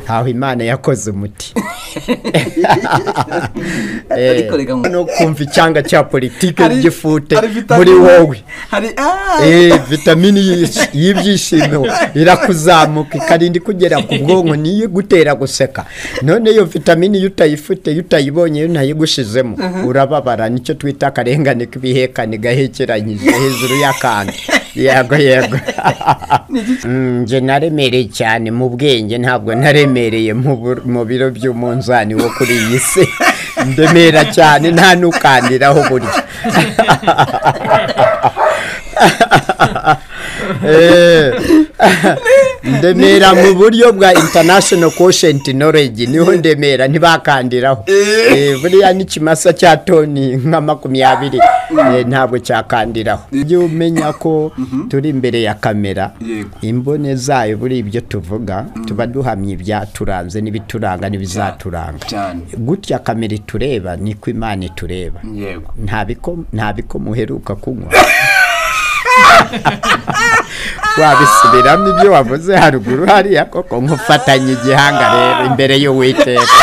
aho imana yakoze umuti Ariko reka mu- no kumva icyanga cya politiki Hari- ry'ifute hari muri vitamine- wowe hari ah, Eh, vitamini y'ish- y'ibyishimo irakuzamuka ikarinda ikugera ku bwonko niyo igutera guseka none iyo vitamini iyo utayifite iyo utayibonye iyo ntayigushizemo urababara nicyo twita akarengane k'ibihekane gahekeranyije hejuru y'akandi yego yego Mm, nje naremereye cyane mu bwenge ntabwo naremereye mu bur- mu biro by'umunzani wo kuri iyi si ndemera cyane nta n'ukandiraho burya Eh, ndemera mu buryo bwa international quotient knowledge niho ndemera ntibakandiraho Eh, buriya n'ikimasa cya toni nka makumyabiri eh, ntabwo cyakandiraho ujye umenya ko turi imbere ya kamera Yego. imbone zayo buri ibyo tuvuga tuba duhamye ibyaturanze n'ibituranga n'ibizaturanga cyane gutya kamera itureba niko imana itureba yego nta biko- nta biko muheruka kunywa wabisubiramo ibyo wavuze haruguru hariya koko nkufatanye igihanga rero imbere y'uwiteka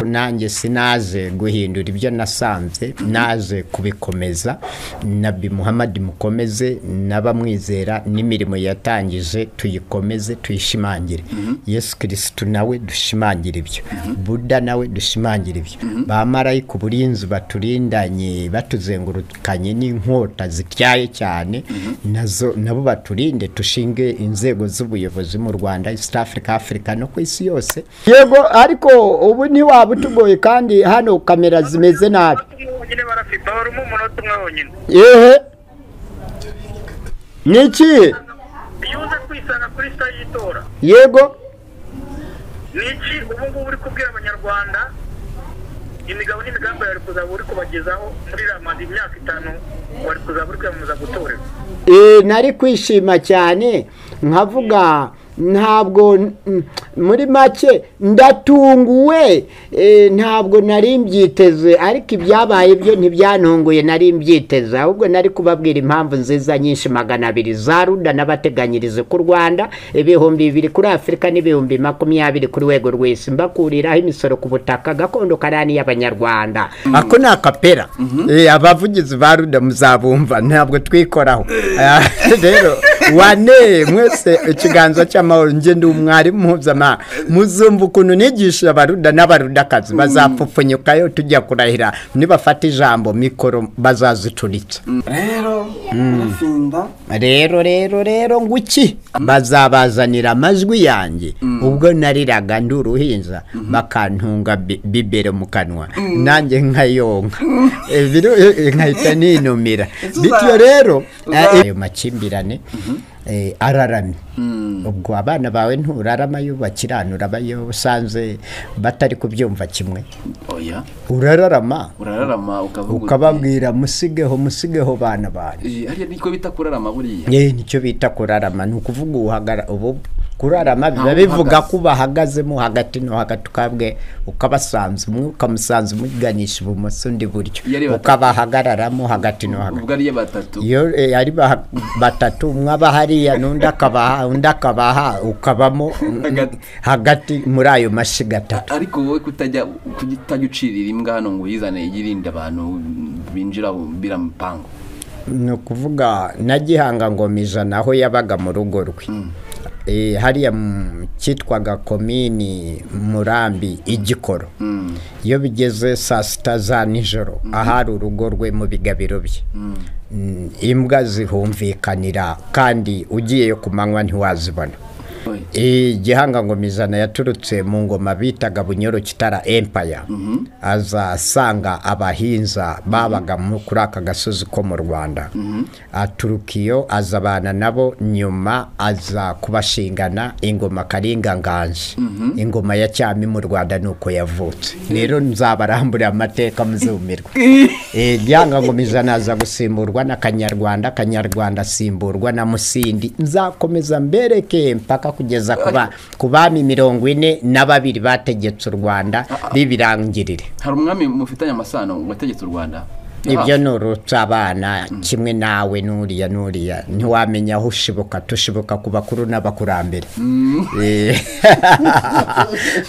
nanjye sinaje guhindura ibyo nasanze naje kubikomeza nabi muhammad mukomeze n'abamwizera n'imirimo yatangije tuyikomeze tuyishimangire yesu kirisitu nawe dushimangire ibyo buda nawe dushimangire ibyo ba marayika uburinzi baturindanye batuzengurukanye n'inkota zityaye cyane nazo nabo baturinde dushinge inzego z'ubuyobozi mu rwanda east africa africa no ku isi yose yego ariko ubu ntiwaba utugoye kandi hano kamera zimeze nabi nyine barafipa barimo umunota umwe wonyine ehe ni iki iyo uza kwisanga kuri sita y'itora yego ni iki ubu ngubu uri kubwira abanyarwanda imigabo n'imigambi wari kuzaba uri kubagezaho muri ramadi imyaka itanu wari kuzaba uri kwiyamamaza gutorerwa Eh, nari kwishima cyane nkavuga ntabwo mm, muri make ndatunguwe eh, ntabwo nari mbyiteze ariko ibyabaye byo ntibyantunguye nari mbyiteze ahubwo nari kubabwira impamvu nziza nyinshi magana abiri za ruda n'abateganyirize ku rwanda ibihumbi bibiri kuri afurika n'ibihumbi makumyabiri ku rwego rw'isi mbakuriraho imisoro ku butaka gakondo karani y'abanyarwanda ako ni akapera Eh, abavugizi ba ruda muzabumva ntabwo twikoraho Eh, rero wane mwese ikiganza cy'amahoro njye ndi umwarimu mpuzamahanga muzumva ukuntu nigisha abaruda n'abarudakazi bazapfupfunyukayo tujya kurahira nibafata ijambo mikoro bazazicuritsa rero arafinda rero rero rero ngo iki bazabazanira amajwi yanjye ubwo nariraga ndi uruhinja bakantunga bi- bibero mu kanwa nanjye nkayonka Eh, biro- eh, nkahita ninumira Uza- bityo rero uza- eh, ayo makimbirane eh, araramye ubwo abana bawe nturarama yo bakiranura abayo usanze batari kubyumva kimwe oya urararama urararama ukavuga uti, ukababwira musigeho musigeho bana banyu "Eh, hariya niko bita kurarama buriya Eh, nicyo bita kurarama ni ukuvuga uhagara ubu kurarama biba Aho bivuga uhagaze. ko bahagazemo hagati no hagati ukabwe ukabasanza umwe ukamusanza umuganisha ibumoso undi iburyo Iyo ari batatu. ukabahagararamo hagati no hagati ubwo ariyo batatu iyo eh, ari ba- batatu umwe aba hariya n'undi akabaha undi akabaha ukabamo mm, Hagati. hagati muri ayo mashyiga atatu ariko wowe kutajya kutajya ucirira imbwa hano ngo uyizane yirinde abantu binjira bira mu pangu ni ukuvuga na gihanga ngoma ijana aho yabaga mu rugo rwe Eh, hariya mu- cyitwaga komini murambi igikoro iyo bigeze saa sita za nijoro ahari urugo rwe mu bigabiro bye Mm, imbwa zihumvikanira kandi ugiye ku manywa ntiwazibona Oya. Eh, gihanga ngoma ijana yaturutse mu ngoma bitaga bunyoro kitara empire aza asanga abahinza babaga mu- kuri aka gasozi ko mu rwanda aturuka iyo azabana nabo nyuma aza kubashingana ingoma karinga nganje ingoma ya cyami mu rwanda ni uko yavutse rero nzabaramburira amateka muzumirwa Eh, gihanga ngoma ijana aza gusimburwa na kanyarwanda kanyarwanda asimburwa na musindi nzakomeza mbereke mpaka kugeza ku ba- ku bami mirongo ine na babiri bategetse u rwanda bibirangirire hari umwami mufitanye amasano wategetse u rwanda ibyo ni urutsa abana kimwe nawe n'uriya n'uriya ntiwamenya aho ushibuka tushibuka ku bakuru n'abakurambere Eh,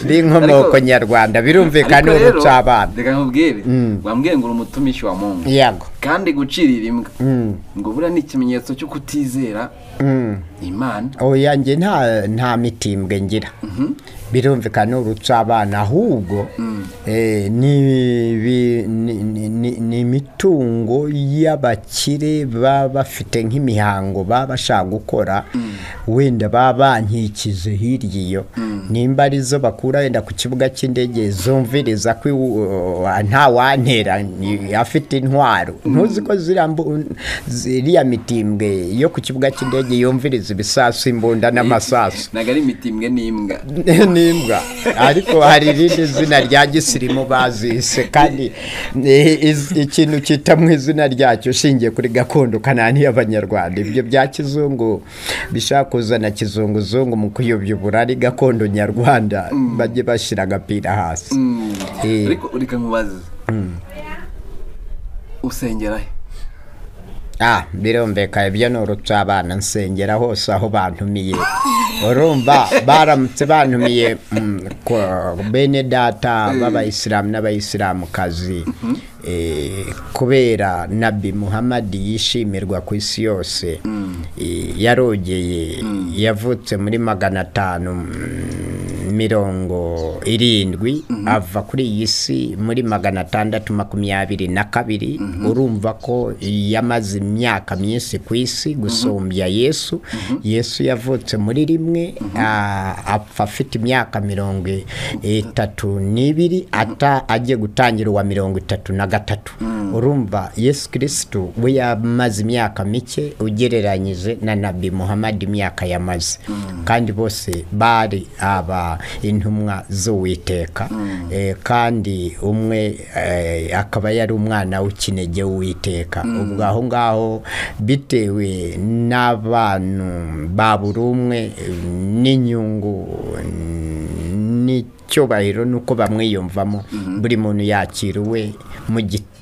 b'inkomoko nyarwanda birumvikana ni Ariko rero, urutsa abana reka nkubwire wambwiye ngo uri umutumishi wa mungu yego kandi gucirira imbwa Mm. ngo buriya ni ikimenyetso cyo kutizera Mm. imana oya njye nta nta mitimbwe ngira birumvikana ni urutsa abana ahubwo eh, ni ibi- ni- ni- ni- ni imitungo y'abakire baba bafite nk'imihango baba bashaka gukora wenda baba bankikize hirya iyo nimba ari zo bakura wenda ku kibuga cy'indege zumviriza ko iwu- nta wantera ni- afite intwaro ntuzi ko ziriya mbu- ziriya mitimbwe yo ku kibuga cy'indege yumviriza ibisasu imbunda n'amasasu ntabwo ari imitimbwe n'imbwa n'imbwa ariko hari irindi zina rya gisirimu bazise kandi eh, iz- ikintu cyita mu izina ryacyo ushingiye kuri gakondo kanani y'abanyarwanda ibyo bya kizungu bishaka kuzana kizunguzungu mu kuyobyubura ari gakondo nyarwanda bajye bashyira agapira hasi Eh. ariko reka nkubaze usengera he Ah, birumvikana ibyo ni urutsa abana nsengera hose aho bantumiye urumva baramutse bantumiye mm, kwa bene data b'abayisilamu n'abayisilamukazi eh, kubera nabi muhamadi yishimirwa ku isi yose eh, yarogeye yavutse muri magana atanu mm, mirongo irindwi ava kuri iyi si muri magana atandatu makumyabiri na kabiri urumva ko yamaze imyaka myinshi ku isi gusumbya yesu yesu yavutse muri rimwe a- apfa afite imyaka mirongo itatu n'ibiri ata agiye gutangira uwa mirongo itatu na gatatu urumva yesu kirisitu we yamaze imyaka mike ugereranyije na nabi muhammad imyaka yamaze kandi bose bari aba intumwa z'uwiteka Eh, kandi umwe eh, akaba yari umwana w'ikinege w'uwiteka ubwo aho ngaho bitewe n'abantu ba buri umwe eh, n'inyungu n'icyubahiro n'uko bamwiyumvamo buri muntu yakira uwe mu gi-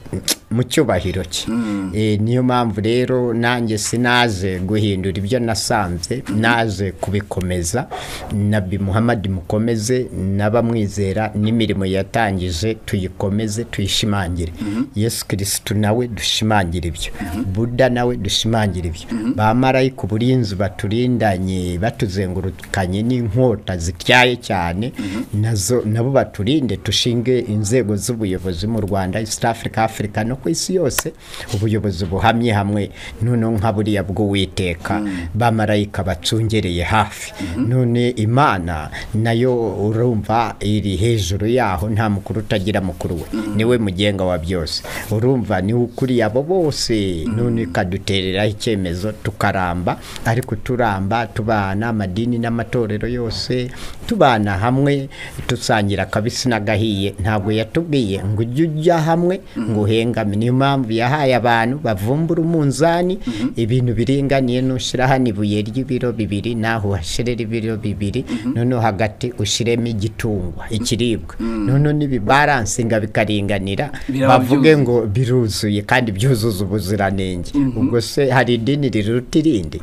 mu cyubahiro cye Eh, niyo mpamvu rero nanjye sinaje guhindura ibyo nasanze naje kubikomeza nabi muhammad mukomeze n'abamwizera n'imirimo yatangije tuyikomeze tuyishimangire yesu kirisitu nawe dushimangire ibyo buda nawe dushimangire ibyo ba marayika uburinzi baturindanye batuzengurukanye n'inkota zityaye cyane nazo nabo baturinde dushinge inzego z'ubuyobozi mu rwanda east africa africa no ku isi yose ubuyobozi buhamye hamwe noneho nka buriya bw'uwiteka ba marayika bacungereye hafi none imana nayo urumva iri hejuru yaho nta mukuru utagira mukuru we niwe mugenga wa byose urumva niwe ukuriye abo bose none ikadutereraho icyemezo tukaramba ariko turamba tubana amadini n'amatorero yose tubana hamwe dusangira akabisi n'agahiye ntabwo yatubwiye ngo ujye ujya hamwe ngo uhengame niyo mpamvu yahaye abantu bavumbura umunzani ibintu biringaniye nushyira hano ibuye ry'ibiro bibiri naho uhashyirira ibiro bibiri noneho hagati ushyiremo igitungwa ikiribwa noneho n'ibibaransinga bikaringanira Biraba bavuge byuzuye. ngo biruzuye kandi byuzuza ubuziranenge ubwo se hari idini riruta irindi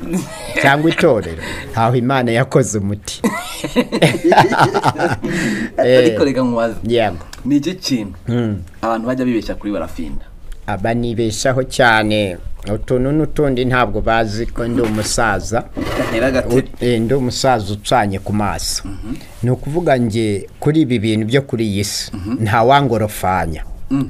cyangwa itorero aho imana yakoze umuti Eh. ariko reka nkubaze yego ni iki kintu abantu bajya bibeshya kuri barafinda aba nibeshaho cyane utuntu n'utundi ntabwo bazi ko ndi umusaza gatera agatebe Eh, ndi umusaza ucanye ku maso ni ukuvuga nge kuri ibi bintu byo kuri iyi si ntawangorofanya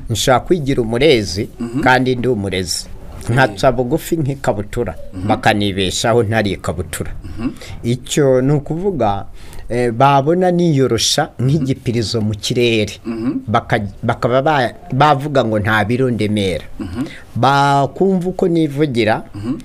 nshaka kwigira umurezi kandi ndi umurezi nkaca bugufi nk'ikabutura bakanibeshaho ntari ikabutura icyo ni ukuvuga eh, babona niyorosha nk'igipirizo mu kirere Baka- bakaba ba- bavuga ngo nta biro ndemera bakumva uko nivugira mm,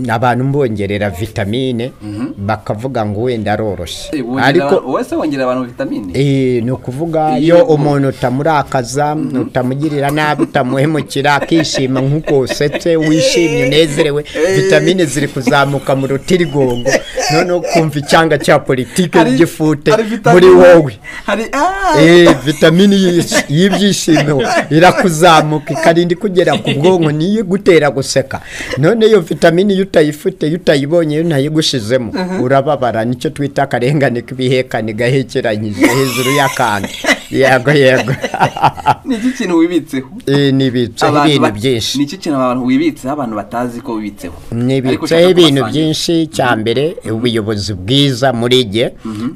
abantu mbongerera vitamine bakavuga ngo wenda aroroshye Eh, wongera abantu- wowe se wongera abantu vitamine Eh, ni ukuvuga Iyo iyo mu- umuntu utamurakaza utamugirira nabi utamuhemukira akishima nk'uko usetse wishimye unezerewe vitamine ziri kuzamuka mu rutirigongo noneho kumva icyanga cya politike Hari- ry'ifute hari vitamine- muri wowe hari ah, Eh, vitamine y'ish- y'ibyishimo irakuzamuka ikarinda ikugera ku bwonko niyo igutera guseka none iyo vitamine iyo utayifite iyo utayibonye iyo ntayigushizemo urababara nicyo twita akarengane k'ibihekane gahekeranyije hejuru y'akandi yego yego ni iki kintu wibitseho Eh, nibitseho Abantu ibintu ba- byinshi ni iki kintu abantu wibitseho abantu batazi ko wibitseho Ariko nibitseho ushaka ibintu kubasangira. byinshi cya mbere ubuyobozi bwiza muri jye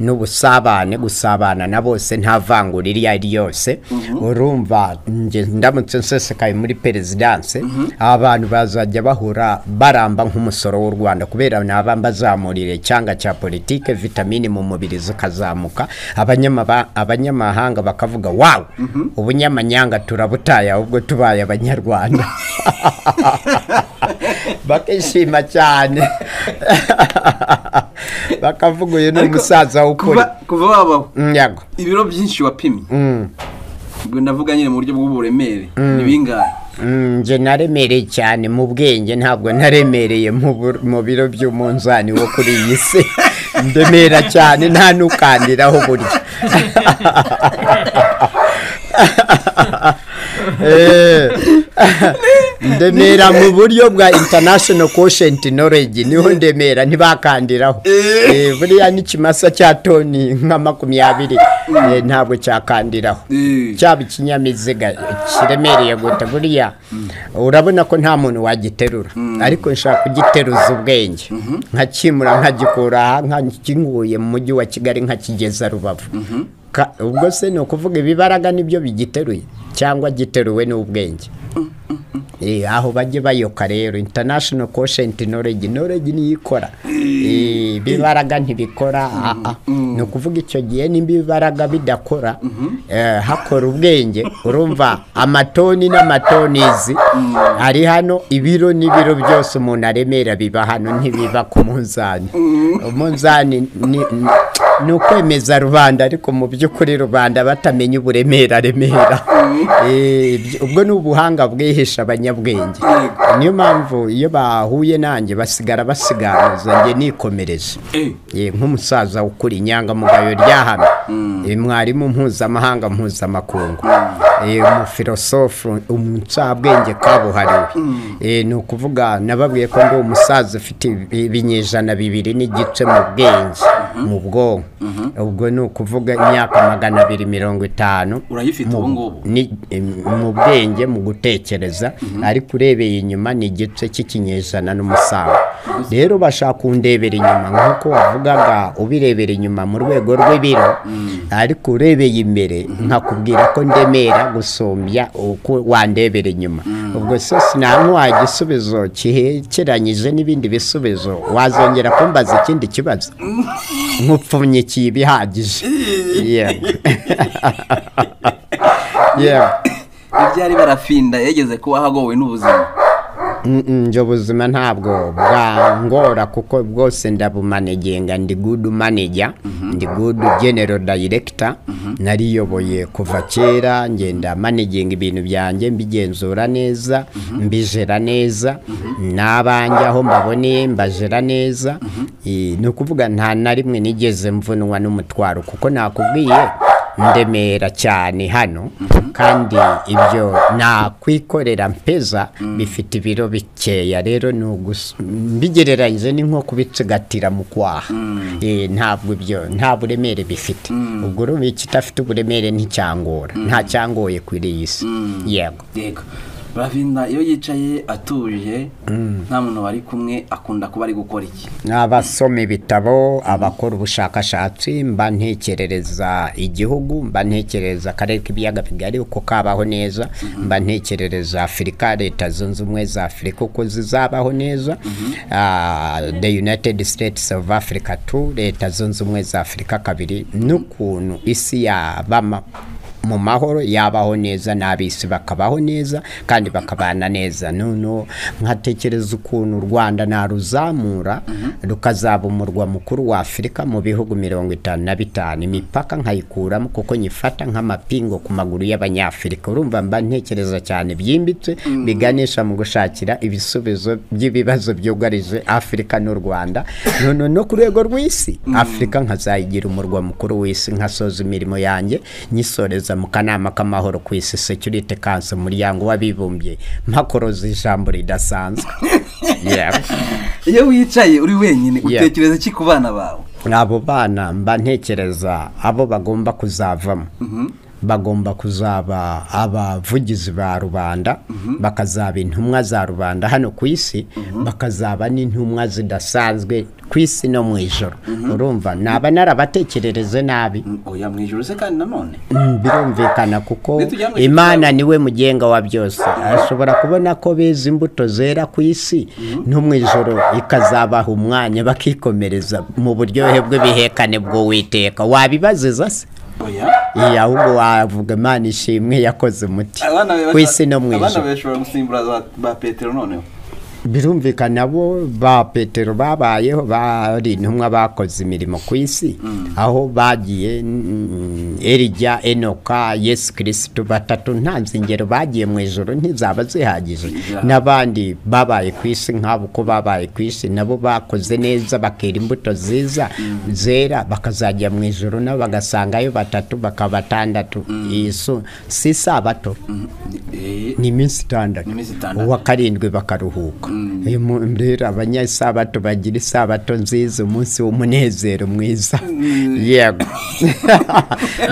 n'ubusabane gusabana na bose nta vangura iryo ari ryose urumva njye ndamutse nsesekaye muri perezidanse abantu bazajya bahura baramba nk'umusoro w'u rwanda kubera naba mbazamurire cyanga cya politike vitamine mu mubiri zikazamuka abanyamaba- abanyamahanga bakavuga wawu ubunyamanyanga turabutaye ahubwo tubaye abanyarwanda bakishima cyane bakavuga uyu ni Ariko umusaza w'ukuri kuva kuva wabaho Mm, yego ibiro byinshi wapimye ubwo ndavuga nyine mu buryo bw'uburemere ni bingahe Mm, nje naremereye cyane mu bwenge ntabwo naremereye mu bur- mu biro by'umunzani wo kuri iyi si ndemera cyane nta nukandiraho burya Eh, ndemera mu buryo bwa international quotient knowledge niho ndemera ntibakandiraho Eh, buriya n'ikimasa cya toni nka makumyabiri eh, ntabwo cyakandiraho Eh. cyaba ikinyabiziga kiremereye guta buriya urabona ko nta muntu wagiterura ariko nshaka kugiteruza ubwenge nkakimura nkagikura aha nkakinguye mu mujyi wa kigali nkakigeza rubavu Ka- ubwo se ni ukuvuga ibibaraga nibyo bigiteruye cyangwa giteruwe n'ubwenge Eh, aho bajye bayoka rero international quotient knowledge knowledge niyo ikora Eh, ibibaraga ntibikora ah, ah. ni ukuvuga icyo gihe nimba ibibaraga bidakora eh, hakora ubwenge urumva amatoni n'amatonizi ari hano ibiro n'ibiro byose umuntu aremera biba hano ntibiba ku munzani umunzani ni- ni- ni ukwemeza rubanda ariko mu by'ukuri rubanda batamenya uburemere aremera Eh, ibyo- ubwo ni ubuhanga bwihisha abanyabwenge niyo mpamvu iyo bahuye nanjye basigara basiganuza njye nikomereza Eh. Eh, nk'umusaza ukuri inyangamugayo ryahame Eh, mwarimu mpuzamahanga mpuzamakungu Eh, umufilosofu umucabwenge kabuhariwe Eh, ni ukuvuga nababwiye ko ndi umusaza ufite ibi- ibinyejana bibiri n'igice mu bwenge mu bwonko ubwo ni ukuvuga imyaka magana abiri mirongo itanu urayifite ubu ngubu ni em, mu bwenge mu gutekereza ariko urebeye inyuma ni igice cy'ikinyejana n'umusaza rero bashaka kundebera inyuma nk'uko wavugaga ubirebera inyuma mu rwego rw'ibiro ariko urebeye imbere nkakubwira ko ndemera gusumbya uko wandebera inyuma ubwo se sinamuha igisubizo kihekeranyije n'ibindi bisubizo wazongera kumbaza ikindi kibazo nkupfunyikiye ibihagije yego yego ni ryari barafinda yageze kuba ahagowe n'ubuzima njye ubuzima ntabwo bwangora kuko bwose ndabumanegenga ndi gudu maneja ndi gudu genero dayirekita nariyoboye kuva kera ngenda manegenga ibintu byanjye mbigenzura neza mbijera neza n'abanjye aho mbaboneye mbajera neza Eh, ni ukuvuga nta na rimwe nigeze mvunwa n'umutwaro kuko nakubwiye ndemera cyane hano kandi ibyo nakwikorera mpeza bifite ibiro bikeya rero ni ugus- mbigereranyije ni nko kubitsigatira mu kwaha Eh, ntabwo ibyo nta buremere bifite ubwo urumva ikidafite uburemere nticyangora nta cyangoye kuri iyi si yego yego barafinda iyo yicaye atuje nta muntu bari kumwe akunda kuba ari gukora iki abasoma ibitabo abakora ubushakashatsi mba ntekerereza igihugu mba ntekerereza akarere k'ibiyaga bigari uko kabaho neza mba ntekerereza afurika leta zunze ubumwe za afurika uko zizabaho neza Ah, the united states of africa two leta zunze ubumwe za afurika kabiri n'ukuntu isi yabama mu mahoro yabaho neza n'ab'isi bakabaho neza kandi bakabana neza noneho nkatekereza ukuntu u rwanda naruzamura rukazaba umurwa mukuru wa afurika mu bihugu mirongo itanu na bitanu imipaka nkayikuramo kuko nyifata nk'amapingo ku maguru y'abanyafurika urumva mba ntekereza cyane byimbitse biganisha mu gushakira ibisubizo by'ibibazo byugarije afurika n'u rwanda noneho no ku rwego rw'isi afurika nkazayigira umurwa mukuru w'isi nkasoza imirimo yanjye nyisoreza mu kanama k'amahoro ku isi security council umuryango w'abibumbye mpakoroza ijambo ridasanzwe Yeah. iyo wicaye uri wenyine Yeah. utekereza iki ku bana bawe abo bana mba ntekereza abo bagomba kuzavamo bagomba kuzaba abavugizi ba rubanda bakazaba intumwa za rubanda hano ku isi bakazaba n'intumwa zidasanzwe ku isi no mu ijoro urumva naba narabatekerereje nabi oya mu ijoro se kandi nanone Mm, birumvikana kuko Ntitujya mu imana niwe mugenga wa byose ashobora kubona ko beza imbuto zera ku isi no mu ijoro ikazabaha umwanya bakikomereza mu buryohe bw'ibihekane bw'uwiteka wabibaziza se oya Iya, ahubwo wavuga imana ishimwe yakoze umuti abana be ku isi no mu bashobora- abana ijoro be bashobora gusimbura za- ba petero noneho birumvikana bo ba petero babayeho bari intumwa bakoze imirimo ku isi aho bagiye mm, erija enoka yesu kirisitu batatu nta nzingero bagiye mu ijoro ntizaba zihagije Yeah. n'abandi babaye ku isi nk'abo uko babaye ku isi nabo bakoze neza bakera imbuto ziza zera bakazajya mu ijoro nabo bagasangayo batatu bakaba batandatu iyi so- si isabato Eh, ni iminsi itandatu Ni iminsi itandatu. uwa karindwi bakaruhuka uyu mu- rero abanyasabato bagira isabato nziza umunsi w'umunezero mwiza yego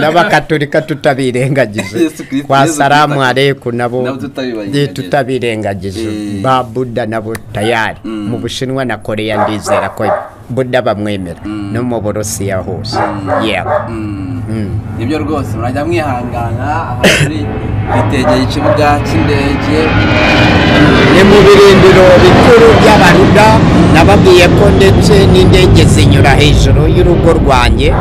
n'abakatolika tutabirengagije Yesu Kristo, kwa Yesu salamu Kristo. aleku nabo Nabo tutabirengagije. Eh, tutabirengagije Eh. ba buda nabo tayari mu bushinwa na koreya ndizera ko buda bamwemera no mu burusiya hose yego nibyo rwose murajya mwihangana aha turi bitegeye ikibuga cy'indege ni mu birindiro bikuru by'abaruda nababwiye ko ndetse n'indege zinyura hejuru y'urugo rwanjye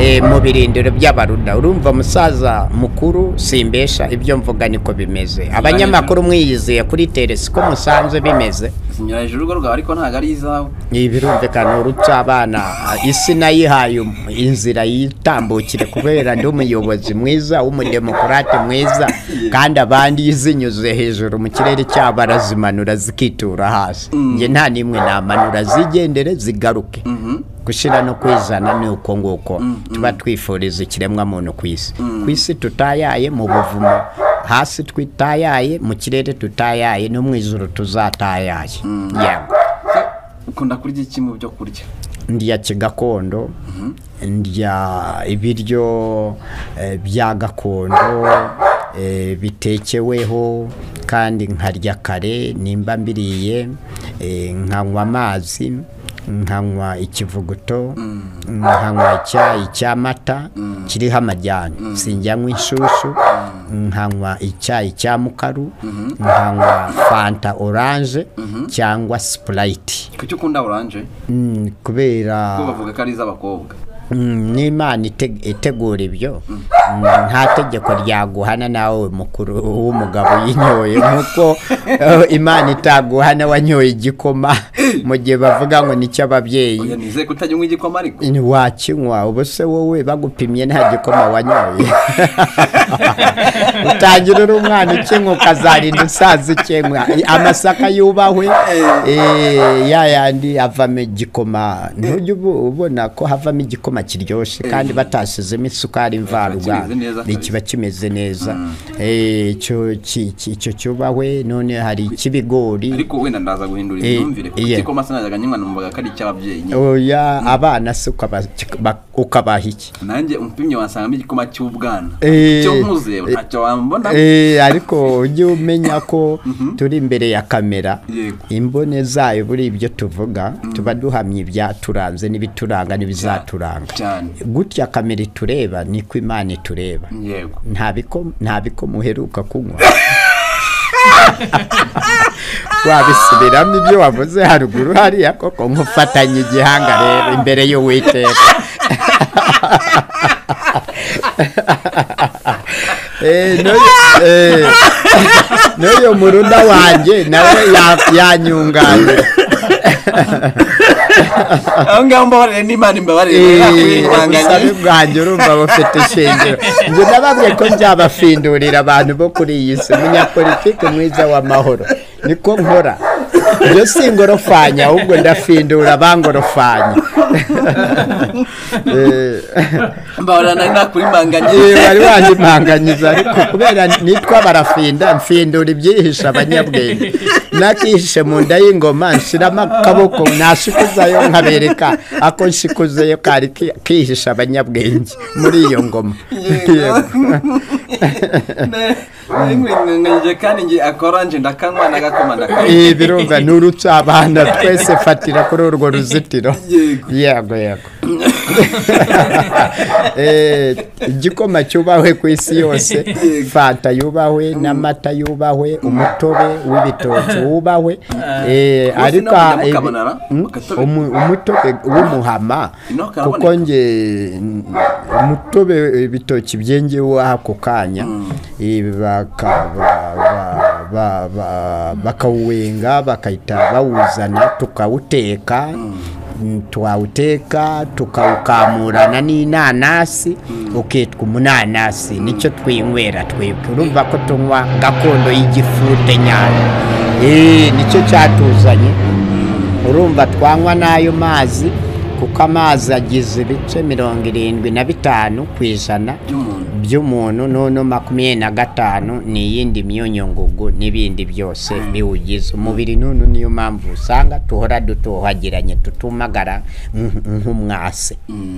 eh, mu birindiro by'abaruda urumva musaza mukuru simbesha ibyo mvuga niko bimeze abanyamakuru mwiyizeye kuri teresi ko musanze bimeze zinyura hejuru y'urugo rwawe ariko ntabwo ari izawe birumvikana urupfu abana isi nayihaye inzira yitambukire kubera ndi umuyobozi mwiza w'umudemokarate mwiza kandi abandi iyo zinyuze hejuru mu kirere cyabo barazimanura zikitura hasi njye nta n'imwe namanura zigendere zigaruke gushyira no kwizana ni uko nguko tuba twifuriza ikiremwamuntu ku isi ku isi tutayaye mu buvumo hasi twitayaye mu kirere tutayaye no mu ijoro tuzatayaye yego Se, ukunda kurya iki mu byo kurya ndya kigakondo ndya ibiryo eh, bya gakondo eh, bitekeweho kandi nkarya kare nimba mbiriye eh, nkanywa amazi nkanywa ikivuguto nkanywa icyayi cy'amata kiriho amajyane sinjyanywa inshyushyu nkanywa icyayi cya mukaru nkanywa fanta oranje cyangwa sipurayiti kuki ukunda oranje Mm, kuko kubera bavuga ko ari iz'abakobwa mm, n'imana ite- itegura ibyo Mm, nta tegeko ryaguhana nawe mukuru w'umugabo yinyoye nkuko eh, imana itaguhana wanyoye igikoma mu gihe bavuga ngo nicyo ababyeyi oya nizeye kutajya unywa igikoma ariko wakinywa ubu se wowe bagupimye nta gikoma wanyoye utangira uri umwana ukinywa ukazarinda usaza ukinywa amasaka yubahwe eh, ya yandi avamo igikoma ntujya ubu- ubona ko havamo igikoma kiryoshye kandi batashyizemo isukari mvaruganda kimeze neza kabisa. kiba kimeze neza Eh, icyo ki- ki- icyo cyubahwe none hari icy'ibigori ariko wenda ndaza guhindura Eh, imyumvire kuko iya. igikoma sinajyaga nywa numvaga ko ari icy'ababyeyi nyine oya abana se ukaba- kika- ukabaha iki nanjye umupimyi wasangamo igikoma cy'ubwana Eh, cyo nkuze ntacyo wambona Eh, ariko ujye umenya ko turi imbere ya kamera Yego. imbone zayo buri ibyo tuvuga tuba duhamye ibyaturanze n'ibituranga n'ibizaturanga cyane gutya kamera itureba niko imana itureba yego nta biko- nta biko muheruka kunywa wabisubiramo ibyo wavuze haruguru hariya koko nkufatanye igihanga rero imbere y'uwiteka Eh, n'uyu- eh, n'uyu murunda wanjye nawe ya- yanyunganiye aho ngaho mbabarire n'imana imbabarire Eh, ubusabe yakwiyanganye bwanjye urumva bufite ishingiro njye nababwiye ko nzabafindurira abantu bo kuri iyi si umunyapolitiki mwiza w'amahoro niko nkora ibyo si ingorofanya ahubwo ndafindura abangorofanya Eh, mbabarira nari Yewe nakurimbanganye wari wanyimanganyiza ariko kubera nitwa barafinda mfindura ibyihisha abanyabwenge nakihishe mu nda y'ingoma nshiramo akaboko nashikuzayo nkabereka ako nshikuzeyo kari ki- kihisha abanyabwenge muri iyo ngoma Yego. nkurimbanganyije kandi nge akoranje ndakanywa n'agakoma ndakanywa Eh, birumva nurutsa abana twese fatira kuri urwo ruzitiro Yego. yego yego Eh, igikoma cyubahwe ku isi yose fanta yubahwe n'amata yubahwe umutobe w'ibitoki wubahwe Eh, Wose ariko nawe ibi- nyamukamanara, Mm, agatobe. umu- umutobe w'umuhama Ino karaboneka. kuko nge n- umutobe ibitoki byengewe ako kanya Eh, baka- ba- ba- ba- ba- bakawuwenga bakahita bawuzana tukawuteka Mm, twawuteka tukawukamurana n'inanasi ukitwa umunanasi nicyo twinywera twebwe urumva ko tunywa gakondo y'igifute nyane Eh, nicyo cyatuzanye urumva twanywa n'ayo mazi kuko amazi agize ibice mirongo irindwi na bitanu ku ijana By'umuntu. by'umuntu noneho makumyabiri na gatanu ni iyindi myunyungugu n'ibindi byose biwugize umubiri nunu niyo mpamvu usanga duhora dutohagiranye tutumagara nk- nk'umwase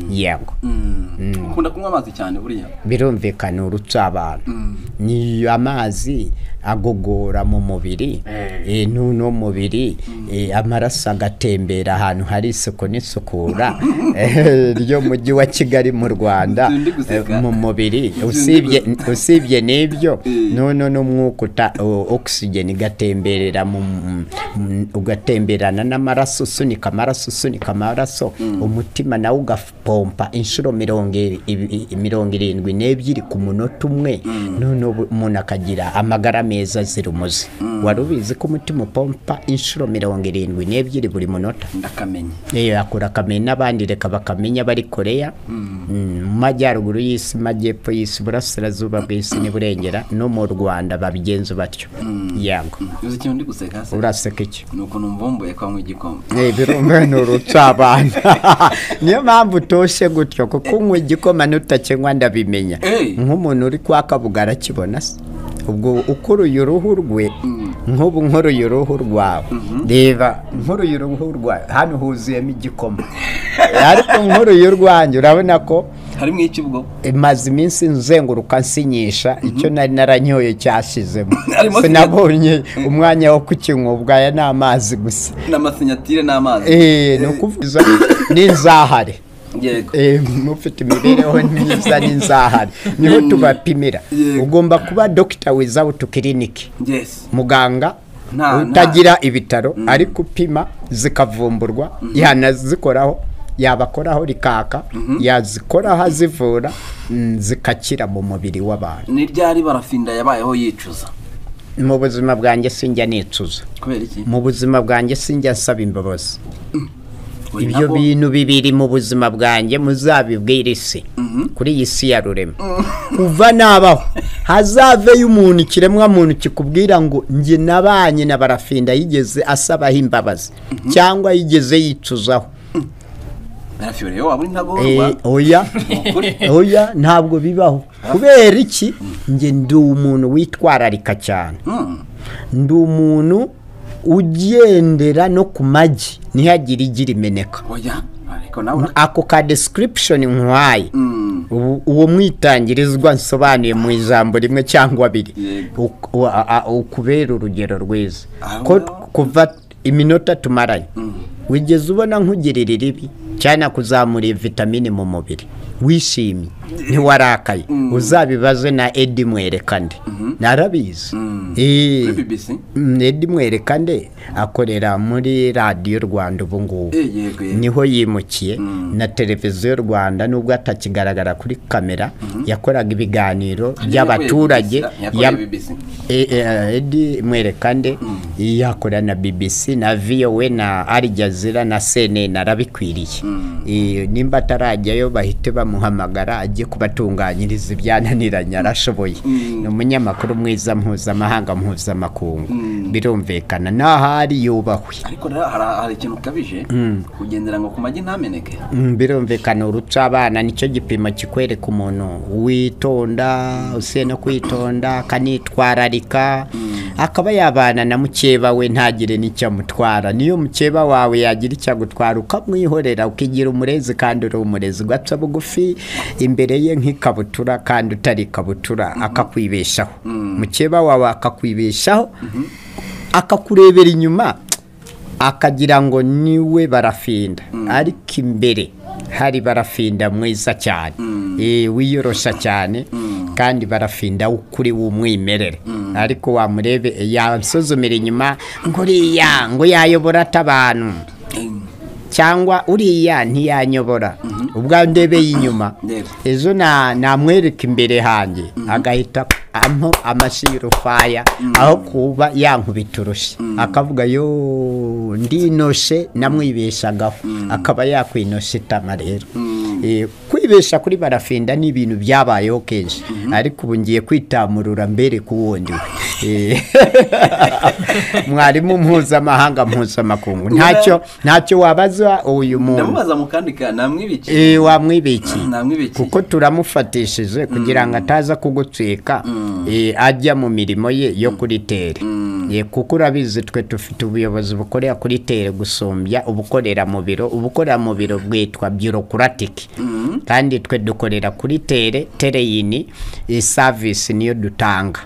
yego Mm. ukunda kunywa amazi cyane buriya birumvikana urutsa abantu ni amazi agogora mu mubiri eh, n'uno mubiri eh, amaraso agatembera ahantu hari isuku n'isukura eh, ryo mujyi wa kigali mu rwanda Undi guseka. eh, mu mubiri Undi usibye guseka. usibye n'ibyo Eh. noneho n'umwuka uta- o- oxygen igatemberera mu mu- mu- ugatemberana n'amaraso usunika amaraso usunika amaraso umutima nawe ugapompa inshuro mirongo iri- ibi- i- mirongo irindwi n'ebyiri ku munota umwe noneho ubu- umuntu akagira amagara meza azira umuze wari ubizi ko umutima upompa inshuro mirongo irindwi n'ebyiri buri munota ndakamenye Eyo akora akamenya n'abandi reka bakamenya bari koreya Mm, mu majyaruguru y'isi majyepfo y'isi burasirazuba bw'isi n'iburengera no mu rwanda babigenza batyo yango uzi ikintu ndi guseka se uraseka iki ni ukuntu mvumbuye ko anywa igikoma Eh, birumva ni urucabana niyo mpamvu utoshye gutyo kuko unywa igikoma n'utakinywa ndabimenya Eh. nk'umuntu uri kwakabuga arakibona se ubwo ukuruye uruhu rwe nk'ubu nkuruye uruhu rwawe reba nkuruye uruhu rwawe hano huzuyemo igikoma ariko nkuruye urwanjye urabona ko harimo iki ubwo maze iminsi nzenguruka nsinyisha icyo nari naranyoye cyashizemo Arimo sinabonye umwanya wo kukinywa ubwaya ni amazi gusa n'amasinyatire n'amazi Eh, ni ukuvuza n'inzahare yego Eh, mufite imibereho myiza n'inzahare niho tubapimira Yego. ugomba kuba dogita wizawutu kiriniki yes muganga Nta- nta- utagira ibitaro ariko upima zikavumburwa yanazikoraho yabakoraho rikaka yazikoraho azivura mm, zigakira mu mubiri w'abantu ni ryari barafinda yabayeho yicuza mu buzima bwanjye sinjya nicuza kubera iki mu buzima bwanjye sinjya nsaba imbabazi Kuri ibyo nabo- bintu bibiri mu buzima bwanjye muzabibwire isi kuri iyi si ya rurema kuva nabaho hazaveyo umuntu ikiremwa muntu kikubwira ngo njye nabanye na barafinda yigeze asabaho imbabazi cyangwa yigeze yicuzaho barafinda yewe waba uri ntagorwa Eh, oya oya ntabwo bibaho kubera iki njye ndi umuntu witwararika cyane Mm. ndi umuntu ugendera no ku magi ntihagire igira imeneka oya ariko nawe ura- ako ka description nkwaye Mm. ubu- uwo mwitangirizwa nsobanuye mu ijambo rimwe cyangwa abiri Yego. Uk- u- a- a- ukubera urugero rwiza Ah, ko well. kuva iminota tumaranye wigeze ubona nkugirira iribi cyane kuzamura iyi vitamine mu mubiri wishimye ntiwarakaye uzabibaze na edi mwerekande narabizi Eh, kuri bibisi mm, edi mwerekande akorera muri radiyo rwanda ubu ngubu yego yego niho yimukiye na televiziyo rwanda nubwo atakigaragara kuri kamera yakoraga ibiganiro by'abaturage yakoreye ya- bibisi E- e- edi mwerekande yakora na bbc na voa na al jazeera na cnn arabikwiriye E, nimba atarajyayo bahite bamuhamagara ajye kubatunganyiriza ibyananiranye arashoboye ni umunyamakuru mwiza mpuzamahanga mpuzamakungu birumvikana n'ahari yubahwe ariko rero hari- hari ikintu ukabije kugendera ngo ku magi ntameneke Mm, birumvikana uruca abana nicyo gipimo kikwereka umuntu witonda usiye no kwitonda akanitwararika akaba yabana na mukeba we ntagire n'icyo amutwara niyo mukeba wawe yagira icyo agutwara ukamwihorera ukigira umurezi kandi uri umurezi ugapfa bugufi imbere ye nk'ikabutura kandi utari ikabutura akakwibeshaho mukeba wawe akakwibeshaho akakurebera inyuma akagira ngo niwe barafinda ariko imbere hari barafinda mwiza cyane Eh, wiyorosha cyane kandi barafinda kuri w'umwimerere ariko wamurebe yasuzumira inyuma ngo uriya ngo yayobora atabantu cyangwa uriya ntiyanyobora ubwo ndebeye inyuma Yego. ejo na- namwereka imbere hanjye agahita ampa amashyi y'urufaya aho kuba yankubita urushyi akavuga yo ndinoshe namwibeshagaho akaba yakwinosha itama rero Eh, kwibesha kuri barafinda ni ibintu byabayeho kenshi ariko ubu ngiye kwitamurura mbere ku wundi we Eh, mwarimu mpuzamahanga mpuzamakungu ntacyo ntacyo wabaza uyu muntu ndamubaza mu kandi ka namwibiki Eh, wamwibikiye Namwibikiye. kuko turamufatishije kugira ngo ataza kugucika eh, ajya mu mirimo ye yo kuri tere Eh, kuko urabizi twe dufite ubuyobozi bukorera kuri tere gusumbya ubukorera mu biro ubukorera mu biro bwitwa bureaucratic kandi twe dukorera kuri tere tereyini service niyo dutanga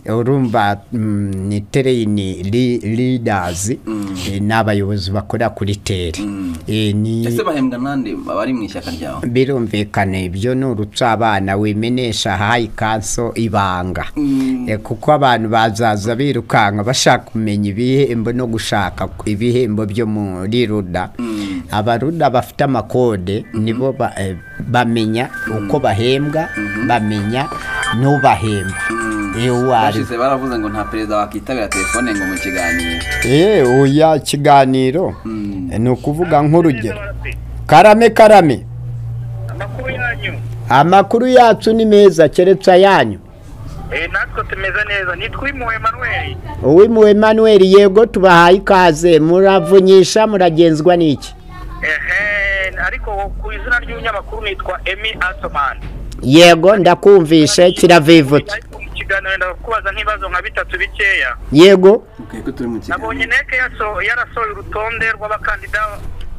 urumva mm, ni tereyini leaders eh, ni abayobozi bakorera kuri tere Eh, ni ese bahembwa nande abari mu ishyaka ryawe birumvikana ibyo ni uruca abana wimenesha hayi kanso ibanga E, kuko abantu bazaza birukanka bashaka kumenya ibihembo no gushaka ibihembo byo muri ruda abaruda bafite amakode nibo ba- e, bamenya uko bahembwa bamenya n'ubahemba iyo uwo ari we. bashize baravuze ngo nta perezida wakitabira telefone ngo mu kiganiro Eh, oya kiganiro ni ukuvuga nk'urugero Abaturage, karame karame amakuru yanyu amakuru yacu ni meza keretse ayanyu Eh, natwe tumeze neza nitwa impuhwe manuel uwimuwe Emmanuel yego tubahaye ikaze muravunyisha muragenzwa n'iki ehe ariko ku izina ry'umunyamakuru nitwa emi asoman yego ndakumvishe kiravivutse Ariko mu kiganiro ndakubaza nk'ibibazo nka bitatu bikeya yego ukwiye ko turi mu nabonye kiganiro neke yaso- yarasohoye urutonde rw'abakandida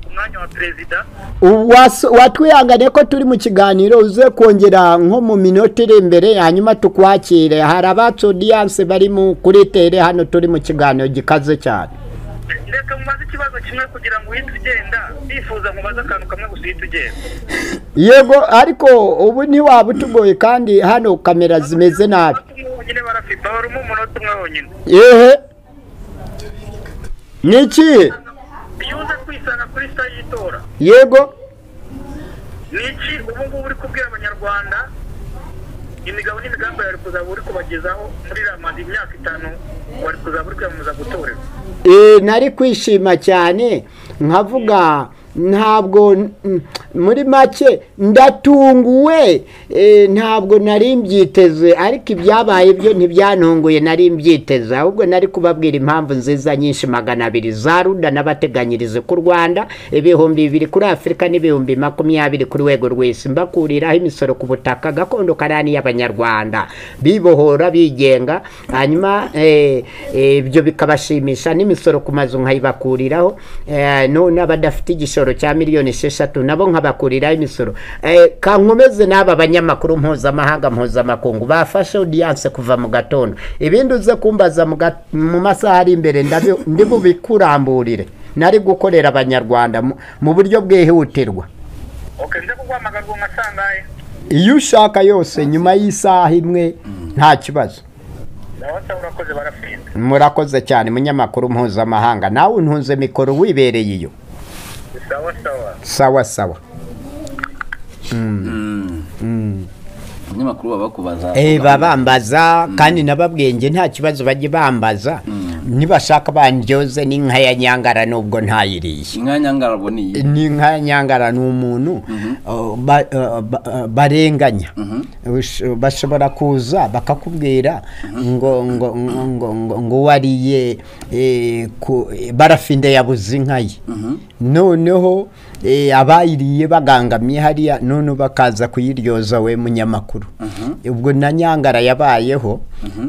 ku mwanya wa perezida Was- watwihangane ko turi mu kiganiro uze kongera nko mu minota iri imbere hanyuma tukwakire hari abacu odiyanse bari mu kuri tere hano turi mu kiganiro gikaze cyane reka mubaze ikibazo kimwe kugira ngo uhite ugenda bifuza mubaze akantu kamwe gusa uhite ugenda yego ariko ubu ntiwaba utugoye kandi hano kamera zimeze nabi Abatumwe bonyine barafipa barimo umunota umwe wonyine ehe ni ikihe yuze kwisanga kuri sita y'itora yego ni iki ubu ngubu uri kubwira abanyarwanda imigabo n'imigambi yawe kuzaba uri kubagezaho muri ramadi imyaka itanu wari kuzaba uri kwiyamamaza gutorerwa Eh, nari kwishima cyane nkavuga ntabwo mm, muri make ndatunguwe eh, ntabwo nari mbyiteze ariko ibyabaye byo ntibyantunguye nari mbyiteze ahubwo nari kubabwira impamvu nziza nyinshi magana abiri za ruda n'abateganyirize ku rwanda ibihumbi bibiri kuri afurika n'ibihumbi makumyabiri ku rwego rw'isi mbakuriraho imisoro ku butaka gakondo karani y'abanyarwanda bibohora bigenga hanyuma eh, eh, ibyo bikabashimisha n'imisoro ku mazu nkayibakuriraho eh, no- n'abadafite igishoro cya miliyoni esheshatu nabo nkabakuriraho imisoro Eh, kankomeze n'aba banyamakuru mpuzamahanga mpuzamakungu bafashe odiyanse kuva mu gatondo ibindi uze kumbaza mu gat- mu masaha ari imbere ndabi- ndibubikuramburire nari gukorera abanyarwanda mu- mu buryo bwihutirwa oke nza kuguhamagara ubu nka sangahe iyo ushaka yose nyuma y'isaha imwe nta kibazo ndabasa urakoze barafinda murakoze cyane munyamakuru mpuzamahanga nawe untunze mikoro wibereye iyo sawa sawa sawa sawa umunyamakuru baba bakubaza Eh, babambaza kandi n'ababwenge nta kibazo bajye bambaza nibashaka bandyoze n'inka ya nyangara nubwo ntayiriye inka nyangarabo ni iyi n'inka ya nyangara ni umuntu uh, ba- uh, ba- uh, barenganya Ush- bashobora kuza bakakubwira ngo ngo ngo- ngo ngo ngo wariye eh, ku- eh, barafinde yabuze inka ye noneho eh, abayiriye bagangamye hariya none bakaza kuyiryoza we munyamakuru ubwo na nyangara yabayeho